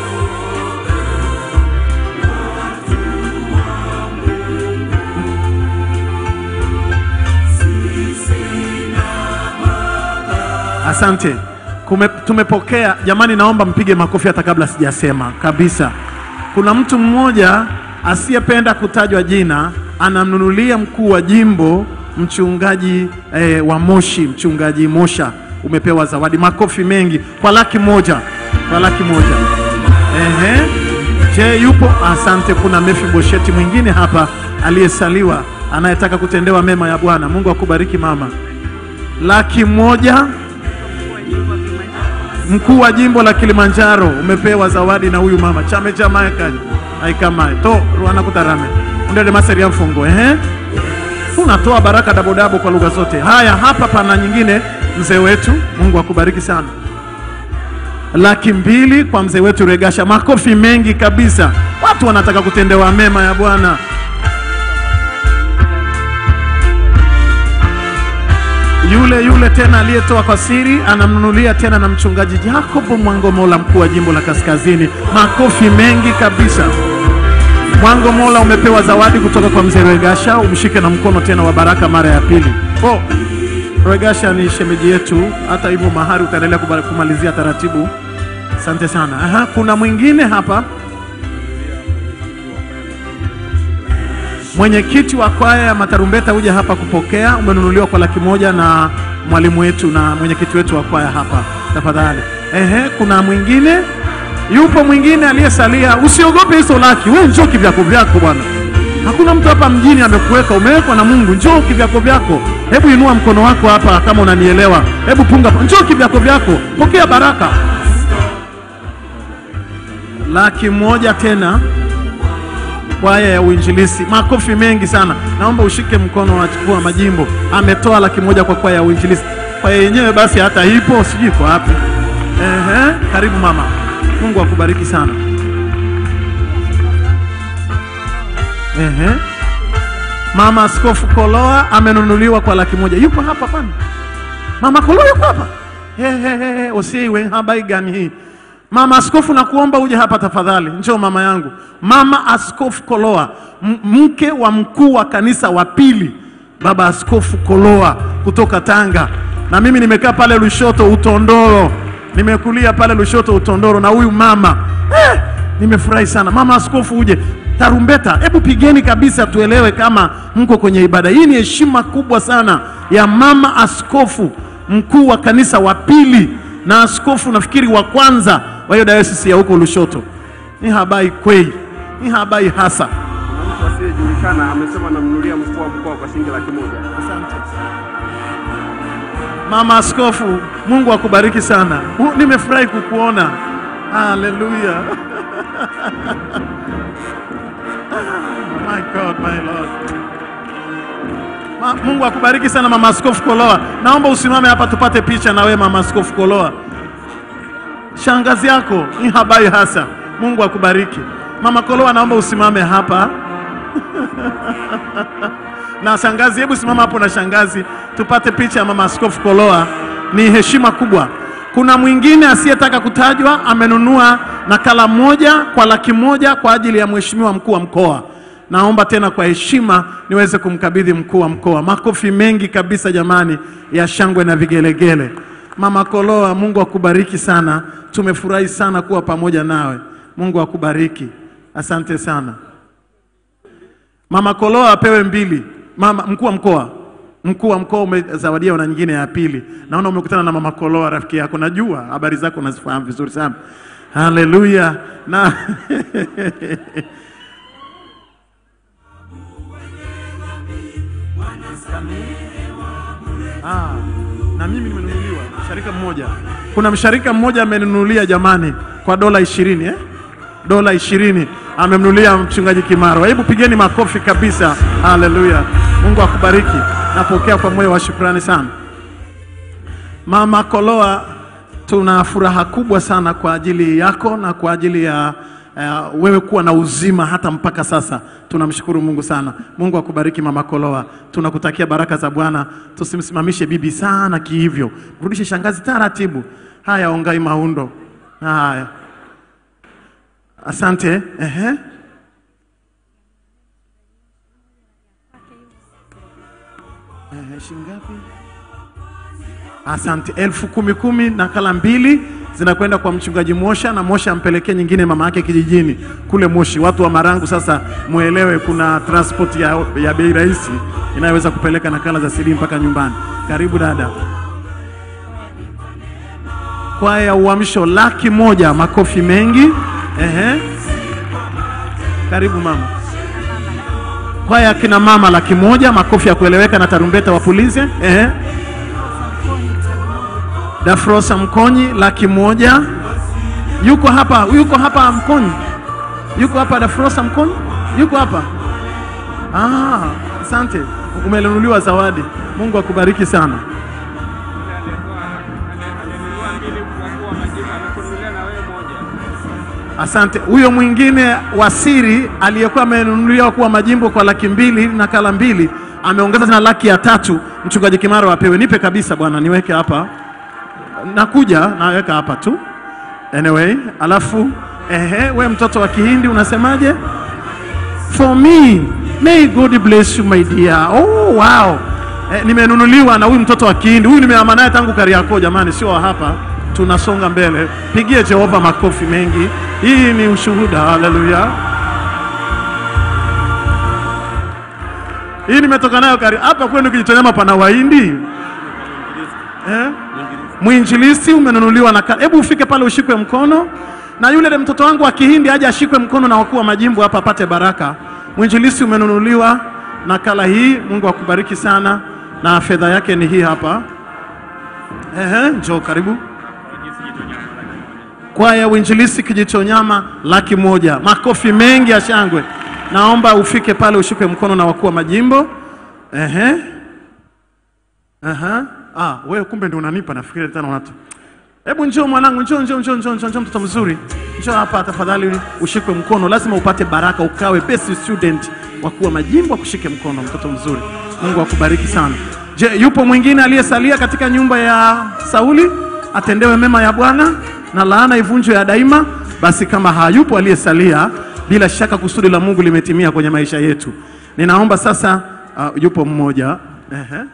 Asante. Kume, tumepokea jamani, naomba mpige makofi hata kabla sijasema kabisa. Kuna mtu mmoja asiyependa kutajwa jina anamnunulia mkuu wa jimbo mchungaji eh, wa Moshi, mchungaji Mosha, umepewa zawadi. Makofi mengi kwa laki moja, kwa laki moja. Ehe. Je, yupo? Asante. Kuna Mefibosheti mwingine hapa aliyesaliwa anayetaka kutendewa mema ya Bwana. Mungu akubariki mama. Laki moja mkuu wa jimbo la Kilimanjaro umepewa zawadi na huyu mama chame chamae kanya aikamae to ruana kutarame ndele maseri ya mfungo ehe tunatoa baraka dabodabo kwa lugha zote haya hapa pana nyingine mzee wetu Mungu akubariki sana laki mbili kwa mzee wetu Regasha makofi mengi kabisa watu wanataka kutendewa mema ya Bwana yule yule tena aliyetoa kwa siri anamnunulia tena na mchungaji Jacob Mwangomola, mkuu wa jimbo la Kaskazini. Makofi mengi kabisa. Mwangomola, umepewa zawadi kutoka kwa mzee Regasha, umshike na mkono tena wa baraka mara ya pili. Oh, Regasha ni shemeji yetu, hata hivyo mahari utaendelea kubali- kumalizia taratibu. Asante sana. Aha, kuna mwingine hapa Mwenyekiti wa kwaya ya matarumbeta huja hapa kupokea, umenunuliwa kwa laki moja na mwalimu wetu na mwenyekiti wetu wa kwaya hapa. tafadhali. Ehe, kuna mwingine? Yupo mwingine aliyesalia? Usiogope hizo laki, wewe njoo kivyako vyako bwana. Hakuna mtu hapa mjini amekuweka, umewekwa na Mungu. Njoo kivyako vyako. Hebu inua mkono wako hapa kama unanielewa. Hebu punga, njoo kivyako vyako, pokea baraka. Laki moja tena kwaya ya uinjilisi. Makofi mengi sana. Naomba ushike mkono wa mkuu wa majimbo, ametoa laki moja kwa kwaya ya uinjilisi. Kwaya yenyewe basi hata ipo, sijui iko wapi. Ehe, karibu mama, Mungu akubariki sana. Ehe. Mama Askofu Koloa amenunuliwa kwa laki moja. Yuko hapa kwani? Mama Koloa yuko hapa? Hehehe, usiwe habari gani hii? Mama Askofu, nakuomba uje hapa tafadhali. Njoo mama yangu, Mama Askofu Koloa, m- mke wa mkuu wa kanisa wa pili, Baba Askofu Koloa kutoka Tanga, na mimi nimekaa pale Lushoto Utondoro, nimekulia pale Lushoto Utondoro na huyu mama eh, nimefurahi sana. Mama Askofu, uje tarumbeta, hebu pigeni kabisa, tuelewe kama mko kwenye ibada hii. Ni heshima kubwa sana ya Mama Askofu mkuu wa kanisa wa pili na askofu nafikiri wa kwanza wa hiyo dayosisi ya huko Lushoto. Ni habari kweli, ni habari hasa. Kuna mtu asiyejulikana amesema namnunulia mkuu wa mkoa kwa shilingi laki moja. Asante. Mama Askofu, Mungu akubariki sana. Mu- Nimefurahi kukuona. Haleluya. my God, my Lord. Ma, Mungu akubariki sana Mama Askofu Koloa. Naomba usimame hapa tupate picha na wewe Mama Askofu Koloa. Shangazi yako ni habari hasa. Mungu akubariki. Mama Koloa, naomba usimame hapa. na shangazi, hebu simama hapo na shangazi, tupate picha ya mama askofu Koloa. Ni heshima kubwa. Kuna mwingine asiyetaka kutajwa amenunua nakala moja kwa laki moja kwa ajili ya mheshimiwa mkuu wa mkoa. Naomba tena kwa heshima niweze kumkabidhi mkuu wa mkoa. Makofi mengi kabisa jamani, ya shangwe na vigelegele. Mama Koloa, Mungu akubariki sana. Tumefurahi sana kuwa pamoja nawe. Mungu akubariki. Asante sana. Mama Koloa apewe mbili. Mama mkuu wa mkoa, mkuu wa mkoa umezawadiwa na nyingine ya pili. Naona umekutana na mama Koloa rafiki yako, najua habari zako unazifahamu vizuri sana. Haleluya na Ah, na mimi nimenunuliwa msharika mmoja. Kuna msharika mmoja amenunulia jamani kwa dola ishirini eh? dola ishirini amemnulia mchungaji Kimaro. Hebu pigeni makofi kabisa, haleluya! Mungu akubariki. Napokea kwa moyo wa shukrani sana. Mama Koloa, tuna furaha kubwa sana kwa ajili yako na kwa ajili ya uh, wewe kuwa na uzima hata mpaka sasa. Tunamshukuru Mungu sana. Mungu akubariki Mama Koloa, tunakutakia baraka za Bwana. Tusimsimamishe bibi sana kihivyo, rudishe shangazi taratibu. Haya, Ongai Maundo. Haya, asante. Ehe. Ehe, shingapi? Asante, elfu kumi kumi, nakala mbili zinakwenda kwa mchungaji Mosha na Mosha ampelekee nyingine mama yake kijijini kule Moshi. Watu wa Marangu sasa muelewe, kuna transport ya, ya bei rahisi inayoweza kupeleka nakala za CD mpaka nyumbani. Karibu dada. Kwaya ya Uamsho laki moja, makofi mengi. Ehe. Karibu mama. Kwaya ya kina mama laki moja, makofi ya kueleweka na tarumbeta wapulize. Ehe. Dafrosa Mkonyi laki moja. Yuko hapa, yuko hapa Mkonyi, yuko hapa Dafrosa Mkonyi, yuko hapa. Ah, asante, umenunuliwa zawadi. Mungu akubariki sana. Asante. Huyo mwingine wasiri aliyekuwa amenunuliwa kuwa majimbo kwa laki mbili nakala mbili ameongeza tena laki ya tatu. Mchungaji Kimaro apewe. Nipe kabisa bwana, niweke hapa nakuja naweka hapa tu anyway. Alafu ehe, we mtoto wa Kihindi unasemaje? For me may God bless you my dear. Oh, wow. Eh, nimenunuliwa na huyu mtoto wa Kihindi. Huyu nimeama naye tangu Kariakoo, jamani, sio wa hapa. Tunasonga mbele, pigie Jehova makofi mengi. Hii ni ushuhuda. Haleluya. Hii nimetoka nayo kari hapa kwenu Kijitonyama, pana Wahindi eh? Mwinjilisti umenunuliwa na kala. Hebu ufike pale ushikwe mkono, na yule mtoto wangu wa Kihindi aje ashikwe mkono na wakuu wa majimbo hapa apate baraka. Mwinjilisti umenunuliwa nakala hii. Mungu akubariki sana, na fedha yake ni hii hapa. Ehe, njoo karibu. Kwaya Uinjilisti Kijitonyama laki moja. Makofi mengi ya shangwe. Naomba ufike pale ushikwe mkono na wakuu wa majimbo. Ehe. Aha. Ah, wewe kumbe ndio unanipa nafikiri tena unatu. Hebu njoo mwanangu, njoo njoo njoo njoo njoo njoo mtoto mzuri. Njoo hapa tafadhali ushikwe mkono. Lazima upate baraka ukawe best student. Wakuu wa majimbo akushike mkono mtoto mzuri. Mungu akubariki sana. Je, yupo mwingine aliyesalia katika nyumba ya Sauli? Atendewe mema ya Bwana na laana ivunjwe ya daima. Basi kama hayupo aliyesalia, bila shaka kusudi la Mungu limetimia kwenye maisha yetu. Ninaomba sasa, uh, yupo mmoja ehe.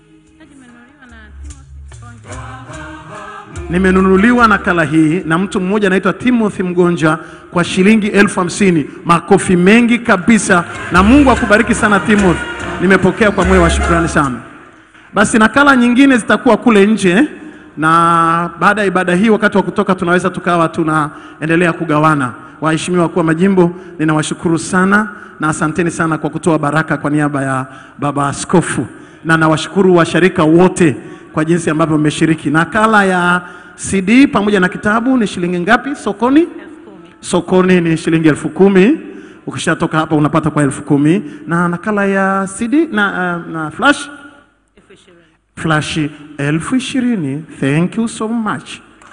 Nimenunuliwa nakala hii na mtu mmoja anaitwa Timothy Mgonja kwa shilingi elfu hamsini. Makofi mengi kabisa, na Mungu akubariki sana Timothy. Nimepokea kwa moyo wa shukrani sana. Basi nakala nyingine zitakuwa kule nje, na baada ya ibada hii, wakati wa kutoka, tunaweza tukawa tunaendelea kugawana. Waheshimiwa wakuu wa majimbo, ninawashukuru sana na asanteni sana kwa kutoa baraka kwa niaba ya baba askofu, na nawashukuru washarika wote kwa jinsi ambavyo mmeshiriki. Nakala ya CD pamoja na kitabu ni shilingi ngapi sokoni? Sokoni ni shilingi elfu kumi. Ukishatoka hapa unapata kwa elfu kumi na nakala ya CD na, uh, na flash flash elfu ishirini. Thank you so much.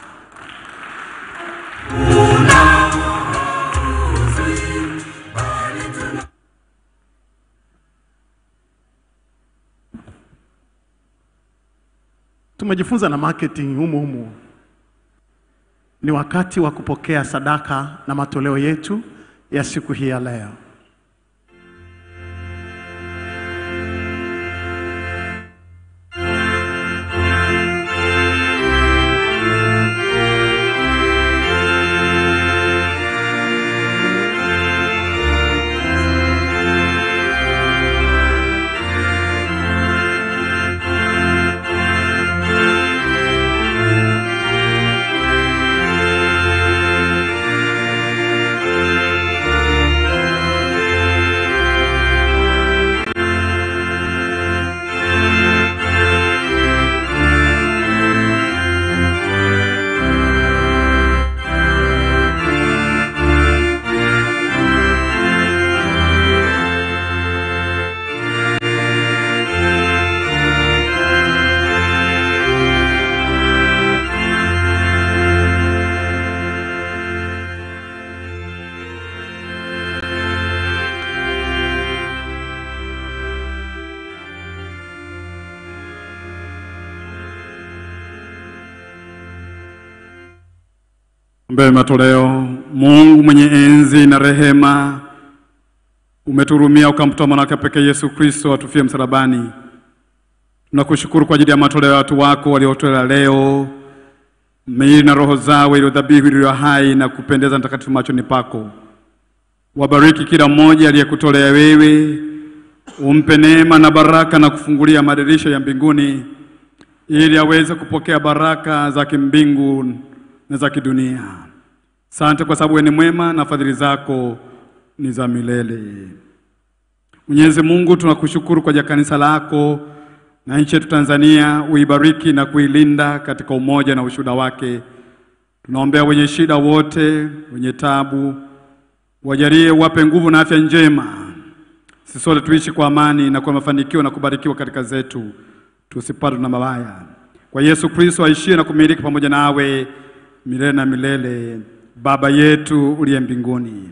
Tumejifunza na marketing humu humu. Ni wakati wa kupokea sadaka na matoleo yetu ya siku hii ya leo. Mbele matoleo, Mungu mwenye enzi na rehema, umeturumia ukamtoa mwanawake pekee Yesu Kristo atufie msalabani. Tunakushukuru kwa ajili ya matoleo ya watu wako waliotolea leo, miili na roho zao iliyo dhabihu iliyo hai na kupendeza mtakatifu machoni pako. Wabariki kila mmoja aliyekutolea wewe, umpe neema na baraka na kufungulia madirisha ya mbinguni ili aweze kupokea baraka za kimbingu na za kidunia. Asante kwa sababu wewe ni mwema na fadhili zako ni za milele. Mwenyezi Mungu, tunakushukuru kwa ajili ya kanisa lako na nchi yetu Tanzania, uibariki na kuilinda katika umoja na ushuhuda wake. Tunaombea wenye shida wote, wenye tabu, wajalie, wape nguvu na afya njema. Sisi sote tuishi kwa amani na kwa mafanikio na kubarikiwa katika zetu, tusipatwe na mabaya. Kwa Yesu Kristo aishie na kumiliki pamoja nawe milele na milele. Baba yetu uliye mbinguni,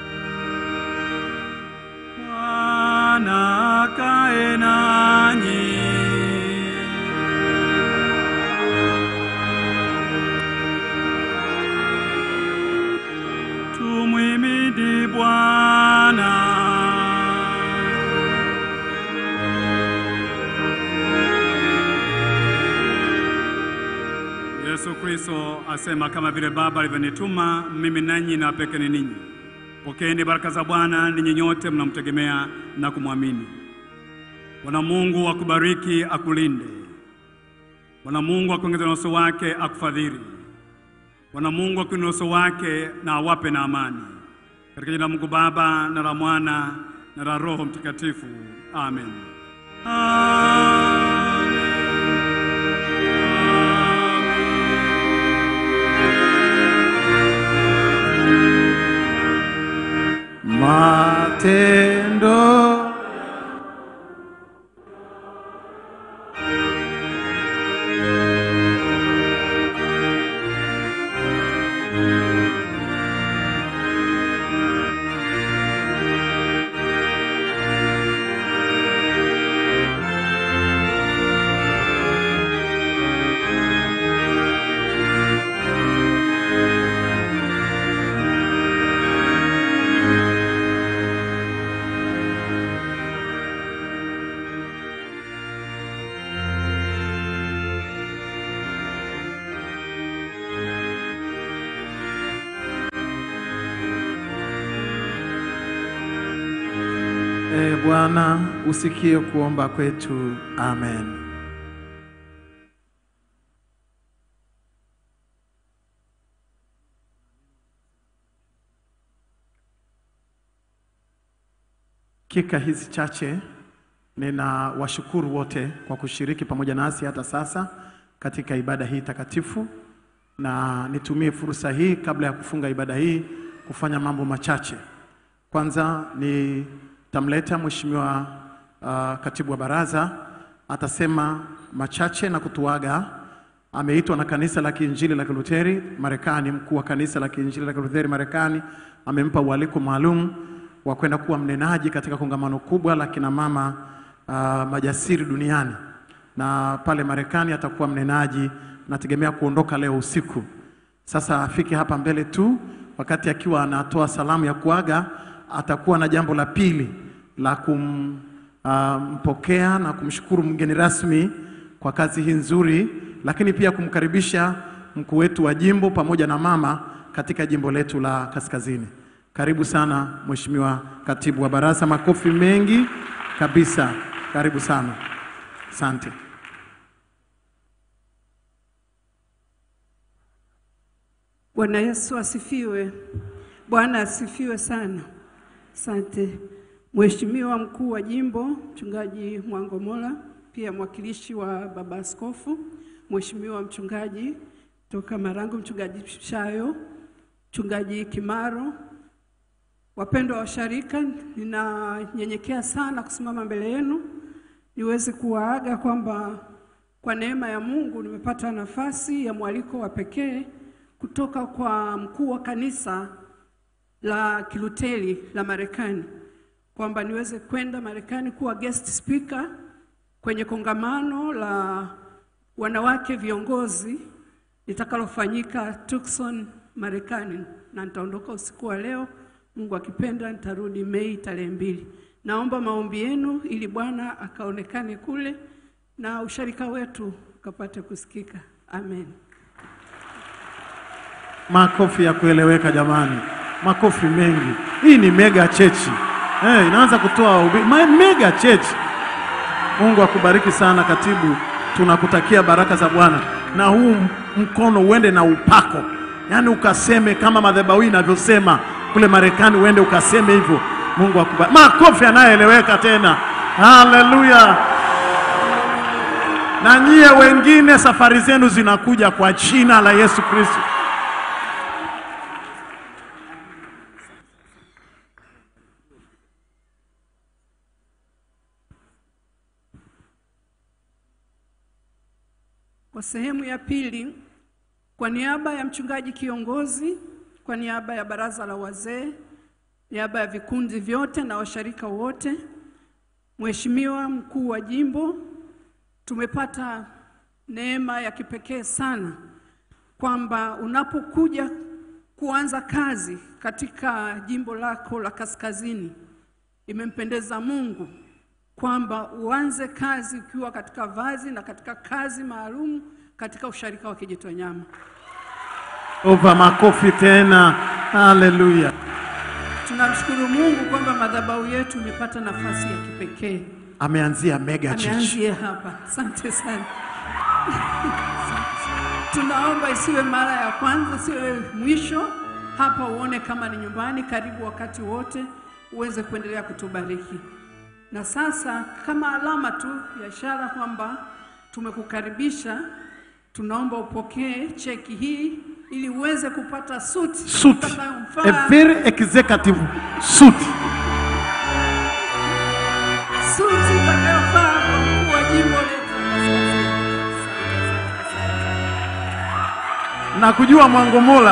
Bwana akae nanyi. Kristo asema, kama vile Baba alivyonituma mimi, nanyi nawapelekeni ninyi. Pokeeni baraka za Bwana ninyi nyote mnamtegemea na kumwamini. Bwana Mungu akubariki, akulinde. Bwana Mungu akuongeze na uso wake, akufadhili. Bwana Mungu akuinue uso wake na awape na amani. Katika jina la Mungu Baba na la Mwana na la Roho Mtakatifu, amen. Matendo E Bwana, usikie kuomba kwetu. Amen. Dakika hizi chache ninawashukuru wote kwa kushiriki pamoja nasi hata sasa katika ibada hii takatifu, na nitumie fursa hii kabla ya kufunga ibada hii kufanya mambo machache. Kwanza nitamleta mheshimiwa uh, katibu wa baraza atasema machache na kutuaga. Ameitwa na kanisa la Kiinjili la Kiluteri Marekani, mkuu wa kanisa la Kiinjili la Kiluteri Marekani amempa ualiko maalum wa kwenda kuwa mnenaji katika kongamano kubwa la kina mama uh, majasiri duniani, na pale Marekani atakuwa mnenaji. Nategemea kuondoka leo usiku. Sasa afike hapa mbele tu, wakati akiwa anatoa salamu ya kuaga, atakuwa na jambo la pili la kumpokea uh, na kumshukuru mgeni rasmi kwa kazi hii nzuri, lakini pia kumkaribisha mkuu wetu wa jimbo pamoja na mama katika jimbo letu la Kaskazini. Karibu sana Mheshimiwa Katibu wa Baraza, makofi mengi kabisa. Karibu sana, asante. Bwana Yesu asifiwe. Bwana asifiwe sana. Asante Mheshimiwa mkuu wa jimbo Mchungaji Mwangomola, pia mwakilishi wa baba askofu, Mheshimiwa mchungaji toka Marangu, Mchungaji Shayo, Mchungaji Kimaro, wapendwa washarika, ninanyenyekea sana kusimama mbele yenu niweze kuwaaga kwamba kwa neema ya Mungu nimepata nafasi ya mwaliko wa pekee kutoka kwa mkuu wa kanisa la Kiluteri la Marekani kwamba niweze kwenda Marekani kuwa guest speaker kwenye kongamano la wanawake viongozi litakalofanyika Tucson, Marekani, na nitaondoka usiku wa leo. Mungu akipenda nitarudi Mei tarehe mbili. Naomba maombi yenu ili Bwana akaonekane kule na usharika wetu ukapate kusikika. Amen. Makofi ya kueleweka jamani, makofi mengi. Hii ni mega chechi eh, inaanza kutoa ubi, ma- mega chechi. Mungu akubariki sana katibu, tunakutakia baraka za Bwana na huu m- mkono uende na upako, yaani ukaseme kama madhabahu inavyosema kule Marekani, uende ukaseme hivyo. Mungu akubariki. Makofi yanayoeleweka tena, haleluya. Na nyie wengine, safari zenu zinakuja kwa jina la Yesu Kristo. Kwa sehemu ya pili, kwa niaba ya mchungaji kiongozi, kwa niaba ya baraza la wazee, niaba ya vikundi vyote na washarika wote, Mheshimiwa mkuu wa jimbo, tumepata neema ya kipekee sana kwamba unapokuja kuanza kazi katika jimbo lako la Kaskazini, imempendeza Mungu kwamba uanze kazi ukiwa katika vazi na katika kazi maalum katika usharika wa Kijitonyama. Ova makofi tena. Haleluya. Tunamshukuru Mungu kwamba madhabahu yetu imepata nafasi ya kipekee. Ameanzia mega church. Ameanzia hapa. Asante sana. Tunaomba isiwe mara ya kwanza, isiwe mwisho. Hapa uone kama ni nyumbani. Karibu wakati wote uweze kuendelea kutubariki. Na sasa kama alama tu ya ishara kwamba tumekukaribisha, tunaomba upokee cheki hii ili uweze kupata suti Suit. itakayomfaa A very executive suit. suti itakayofaa kwa mkuu wa jimbo letu. na kujua Mwangomola.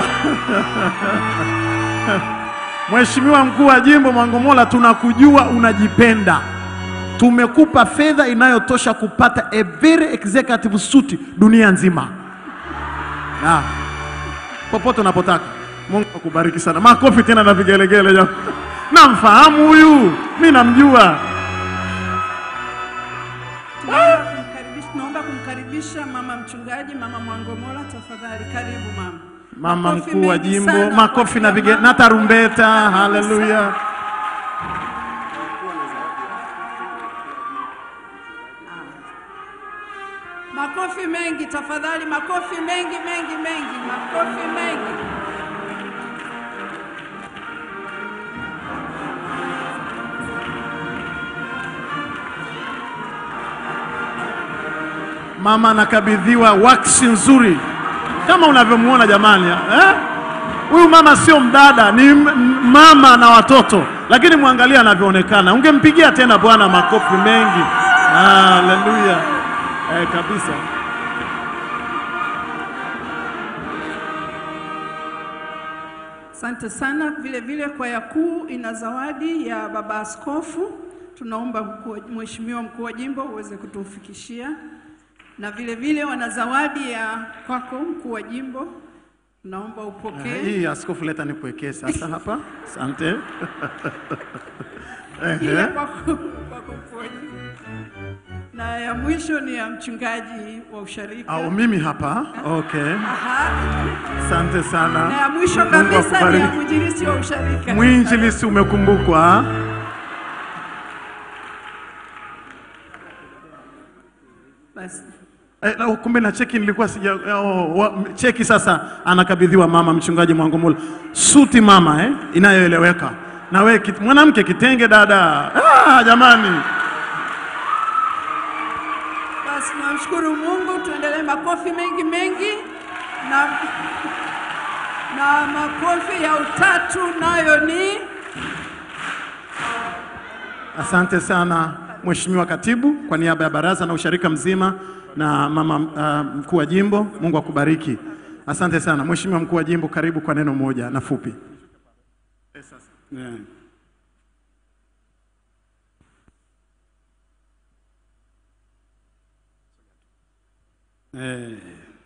Mheshimiwa mkuu wa jimbo Mwangomola, tunakujua unajipenda. Tumekupa fedha inayotosha kupata a very executive suit dunia nzima, na popote unapotaka. Mungu akubariki sana. Makofi tena na vigelegele jamani. Namfahamu huyu, mi namjua. Tunaomba kumkaribisha, tunaomba kumkaribisha mama mchungaji, mama Mwangomola, tafadhali karibu mama. Mama Makofi mkuu wa mengi jimbo, sana makofi kwa na kila vige mama. na tarumbeta. Haleluya. Makofi mengi tafadhali, makofi mengi mengi mengi, makofi mengi. Mama anakabidhiwa waksi nzuri kama unavyomuona jamani, eh? Huyu mama sio mdada, ni m- m- mama na watoto, lakini mwangalia anavyoonekana. Ungempigia tena Bwana makofi mengi. Haleluya, eh, kabisa. Asante sana. Vile vile kwaya kuu ina zawadi ya baba askofu. Tunaomba mkuu wa- mheshimiwa mkuu wa jimbo uweze kutufikishia, na vile vile wana zawadi ya kwako mkuu wa jimbo, naomba Eh, upokee. Hii askofu, leta nikuwekee sasa hapa. Asante. Hii Ehe. ya kwako kwako mkuu wa jimbo, na ya mwisho ni ya mchungaji wa usharika. Au mimi hapa. Okay. Aha. Asante sana. Na ya mwisho Mungu kabisa ni ya akubariki. mwinjilisti wa usharika. Mwinjilisi umekumbukwa. Basi. Eh, na kumbe na cheki nilikuwa sija oh, wa, cheki sasa anakabidhiwa mama mchungaji Mwangomula. Suti mama eh, inayoeleweka. Na we kit, mwanamke kitenge dada. Ah, jamani. Basi tunamshukuru Mungu, tuendelee makofi mengi mengi na, na makofi ya utatu nayo ni Asante sana Mheshimiwa Katibu kwa niaba ya baraza na usharika mzima na mama uh, mkuu wa jimbo, Mungu akubariki. Asante sana Mheshimiwa mkuu wa jimbo, karibu kwa neno moja na fupi. Yeah. Eh.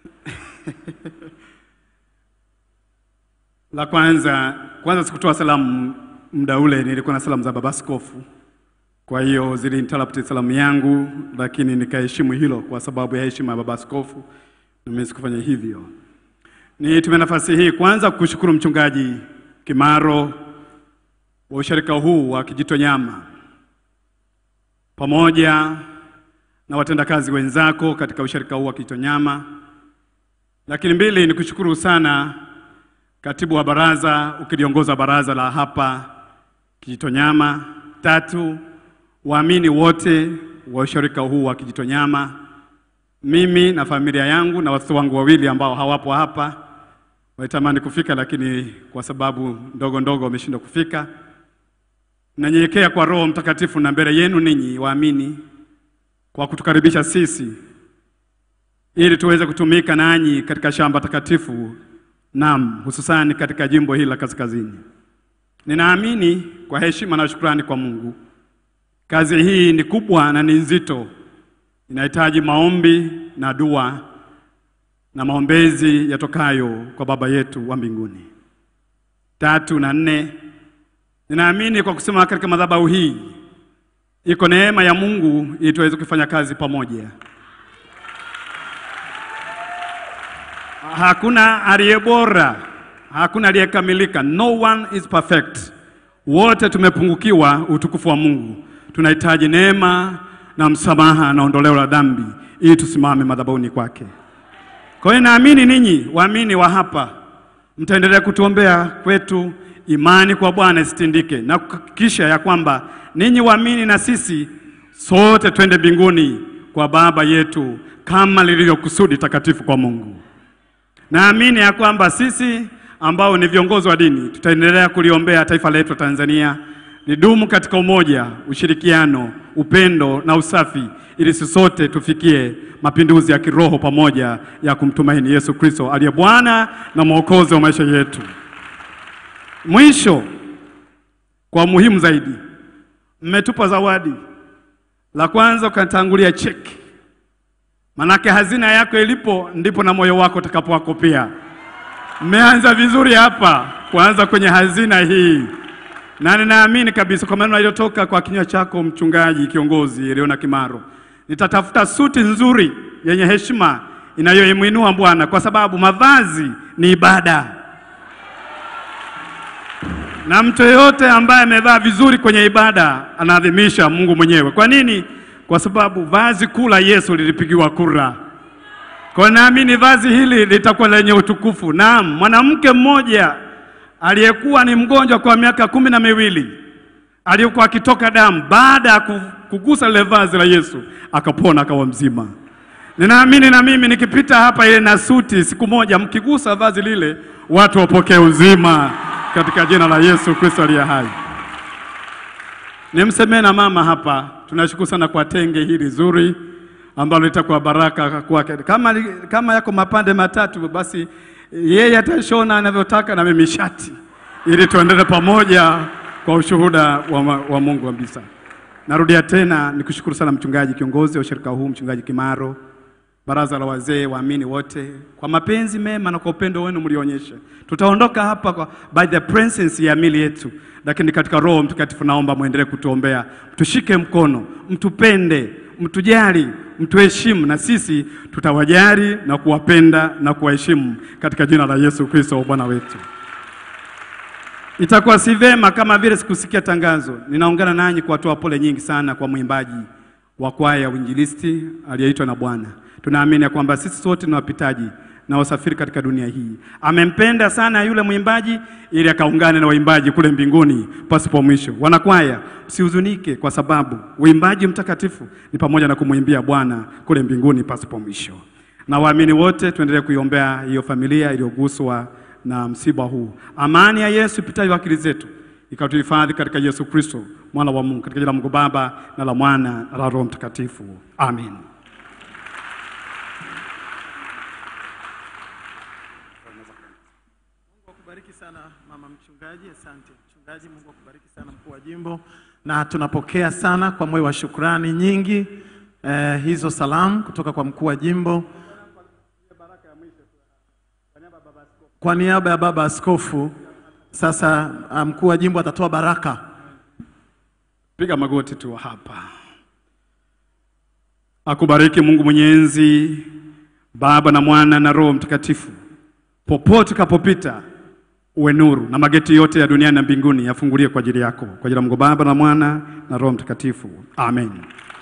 La kwanza kwanza sikutoa salamu muda ule, nilikuwa na salamu za baba askofu, kwa hiyo zilinterrupt salamu yangu, lakini nikaheshimu hilo kwa sababu ya heshima ya baba askofu, na mimi sikufanya hivyo. Nitumie nafasi hii kwanza kushukuru mchungaji Kimaro wa usharika huu wa Kijitonyama pamoja na watendakazi wenzako katika usharika huu wa Kijitonyama. Lakini mbili, ni kushukuru sana katibu wa baraza ukiliongoza baraza la hapa Kijitonyama. Tatu, waamini wote wa usharika huu wa Kijitonyama, mimi na familia yangu na watoto wangu wawili ambao hawapo hapa walitamani kufika, lakini kwa sababu ndogo ndogo wameshindwa kufika. Nanyenyekea kwa Roho Mtakatifu na mbele yenu ninyi waamini kwa kutukaribisha sisi ili tuweze kutumika nanyi katika shamba takatifu, naam, hususani katika jimbo hili la kaskazini. Ninaamini kwa heshima na shukrani kwa Mungu, kazi hii ni kubwa na ni nzito, inahitaji maombi na dua na maombezi yatokayo kwa Baba yetu wa mbinguni. Tatu na nne, ninaamini kwa kusimama katika madhabahu hii iko neema ya Mungu ili tuweze kufanya kazi pamoja. hakuna aliye bora, hakuna aliyekamilika. No one is perfect. Wote tumepungukiwa utukufu wa Mungu. Tunahitaji neema na msamaha na ondoleo la dhambi ili tusimame madhabahuni kwake. Kwa hiyo naamini ninyi waamini wa hapa mtaendelea kutuombea kwetu imani kwa Bwana isitindike na kuhakikisha ya kwamba ninyi waamini na sisi sote twende mbinguni kwa Baba yetu kama lilivyo kusudi takatifu kwa Mungu. Naamini ya kwamba sisi ambao ni viongozi wa dini tutaendelea kuliombea taifa letu la Tanzania lidumu katika umoja, ushirikiano, upendo na usafi, ili sisi sote tufikie mapinduzi ya kiroho pamoja ya kumtumaini Yesu Kristo aliye Bwana na Mwokozi wa maisha yetu. Mwisho, kwa muhimu zaidi, mmetupa zawadi. La kwanza ukatangulia cheki, manake hazina yako ilipo ndipo na moyo wako utakapowako pia. Mmeanza vizuri hapa kuanza kwenye hazina hii, na ninaamini kabisa kwa maneno yaliyotoka kwa kinywa chako mchungaji kiongozi Eliona Kimaro, nitatafuta suti nzuri yenye heshima inayoimwinua Bwana, kwa sababu mavazi ni ibada, na mtu yeyote ambaye amevaa vizuri kwenye ibada anaadhimisha Mungu mwenyewe. Kwa nini? Kwa sababu vazi kuu la Yesu lilipigiwa kura. Kwa naamini vazi hili litakuwa lenye utukufu. Naam, mwanamke mmoja aliyekuwa ni mgonjwa kwa miaka kumi na miwili aliyekuwa akitoka damu, baada ya ku- kugusa lile vazi la Yesu akapona, akawa mzima. Ninaamini na mimi nikipita hapa ile na suti, siku moja mkigusa vazi lile, watu wapokee uzima katika jina la Yesu Kristo aliye hai. Nimsemee na mama hapa, tunashukuru sana kwa tenge hili zuri ambalo litakuwa baraka kwake. Kama, li- kama yako mapande matatu, basi yeye atashona anavyotaka na mimi shati, ili tuendelee pamoja kwa ushuhuda wa, ma- wa Mungu kabisa. Narudia tena nikushukuru sana mchungaji kiongozi wa ushirika huu, mchungaji Kimaro, baraza la wazee, waamini wote kwa mapenzi mema na kwa upendo wenu mlionyesha. Tutaondoka hapa kwa, by the presence ya mili yetu, lakini katika Roho Mtakatifu naomba muendelee kutuombea, mtushike mkono, mtupende, mtujali, mtuheshimu, na sisi tutawajali na kuwapenda na kuwaheshimu katika jina la Yesu Kristo Bwana wetu. Itakuwa si vema kama vile sikusikia tangazo. Ninaungana nanyi kuwatoa pole nyingi sana kwa mwimbaji wa kwaya ya uinjilisti aliyeitwa na Bwana. Tunaamini ya kwamba sisi sote ni wapitaji na wasafiri katika dunia hii. Amempenda sana yule mwimbaji ili akaungane na waimbaji kule mbinguni pasipo mwisho. Wanakwaya, msihuzunike kwa sababu uimbaji mtakatifu ni pamoja na kumwimbia Bwana kule mbinguni pasipo mwisho. Na waamini wote tuendelee kuiombea hiyo familia iliyoguswa na msiba huu. Amani ya Yesu ipitayo akili zetu ikatuhifadhi katika Yesu Kristo mwana wa Mungu, katika jina la Mungu Baba na la Mwana na la Roho Mtakatifu. Amen. akubariki sana mama mchungaji, asante mchungaji. Mungu akubariki sana mkuu wa jimbo, na tunapokea sana kwa moyo wa shukrani nyingi eh, hizo salamu kutoka kwa mkuu wa jimbo kwa niaba ya baba askofu. Sasa ah, mkuu wa jimbo atatoa baraka. Piga magoti tu hapa. Akubariki Mungu Mwenyezi, Baba na Mwana na Roho Mtakatifu. Popote kapopita uwe nuru, na mageti yote ya duniani na mbinguni yafungulie kwa ajili yako, kwa ajili ya Mungu Baba na Mwana na Roho Mtakatifu. Amen.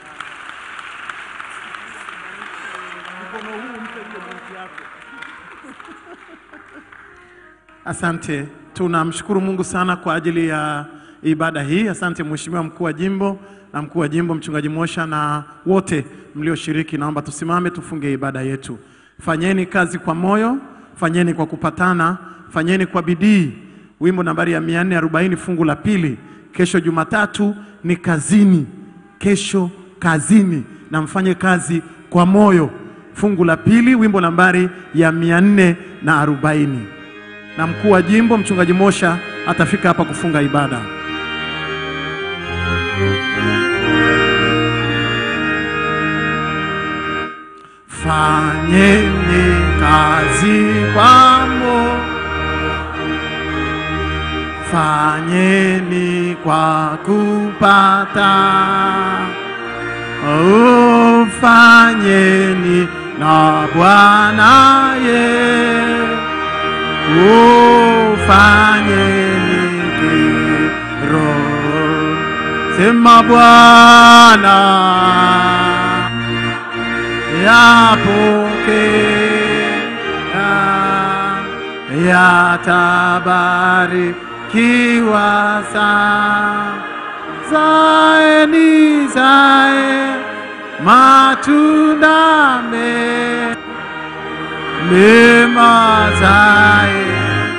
Asante, tunamshukuru Mungu sana kwa ajili ya ibada hii. Asante Mheshimiwa mkuu wa jimbo na mkuu wa jimbo mchungaji Mosha na wote mlioshiriki. Naomba tusimame tufunge ibada yetu. Fanyeni kazi kwa moyo, fanyeni kwa kupatana, fanyeni kwa bidii. Wimbo nambari ya 440 fungu la pili. Kesho Jumatatu ni kazini, kesho kazini, na mfanye kazi kwa moyo. Fungu la pili, wimbo nambari ya 440 na mkuu wa jimbo mchungaji Mosha atafika hapa kufunga ibada. Fanyeni kazi kwa moyo, fanyeni kwa kupata, oh, fanyeni na Bwana ye ufanye nikiro, sema Bwana yapokea yatabarikiwa sana zae ni zae matunda me mema zae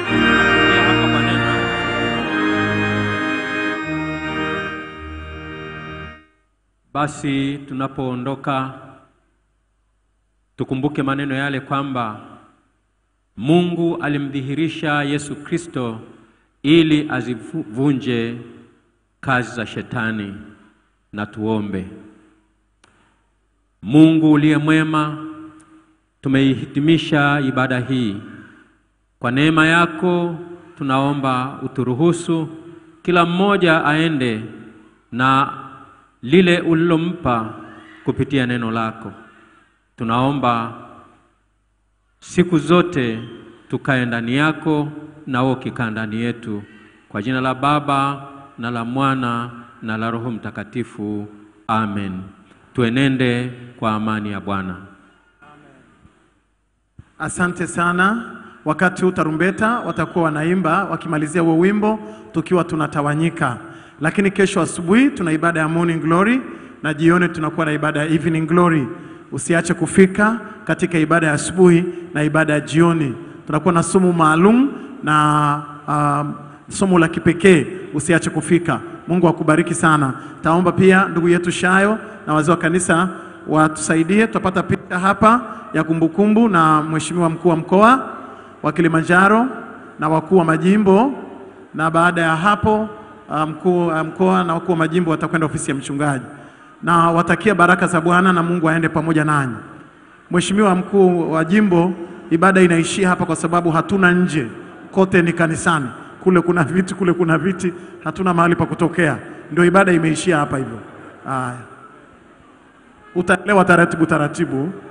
Basi tunapoondoka tukumbuke maneno yale kwamba Mungu alimdhihirisha Yesu Kristo ili azivunje kazi za shetani, na tuombe. Mungu uliye mwema, tumeihitimisha ibada hii. Kwa neema yako tunaomba uturuhusu kila mmoja aende na lile ulilompa kupitia neno lako. Tunaomba siku zote tukae ndani yako na wewe ukikaa ndani yetu, kwa jina la Baba na la Mwana na la Roho Mtakatifu, amen. Tuenende kwa amani ya Bwana. Asante sana. Wakati huu tarumbeta watakuwa wanaimba wakimalizia huo wimbo, tukiwa tunatawanyika. Lakini kesho asubuhi tuna ibada ya morning glory na jioni tunakuwa na ibada ya evening glory. Usiache kufika katika ibada ya asubuhi na ibada ya jioni. Tunakuwa na somo maalum na um, somo la kipekee. Usiache kufika. Mungu akubariki sana. Taomba pia ndugu yetu Shayo na wazee wa kanisa watusaidie, tutapata picha hapa ya kumbukumbu na mheshimiwa mkuu wa mkoa wa Kilimanjaro na wakuu wa majimbo, na baada ya hapo uh, mkuu wa mkoa na wakuu wa majimbo watakwenda ofisi ya mchungaji, na watakia baraka za Bwana na Mungu aende pamoja nanyi. Mheshimiwa mkuu wa jimbo, ibada inaishia hapa kwa sababu hatuna nje, kote ni kanisani. Kule kuna viti, kule kuna viti, hatuna mahali pa kutokea, ndio ibada imeishia hapa hivyo. Haya, utaelewa taratibu taratibu.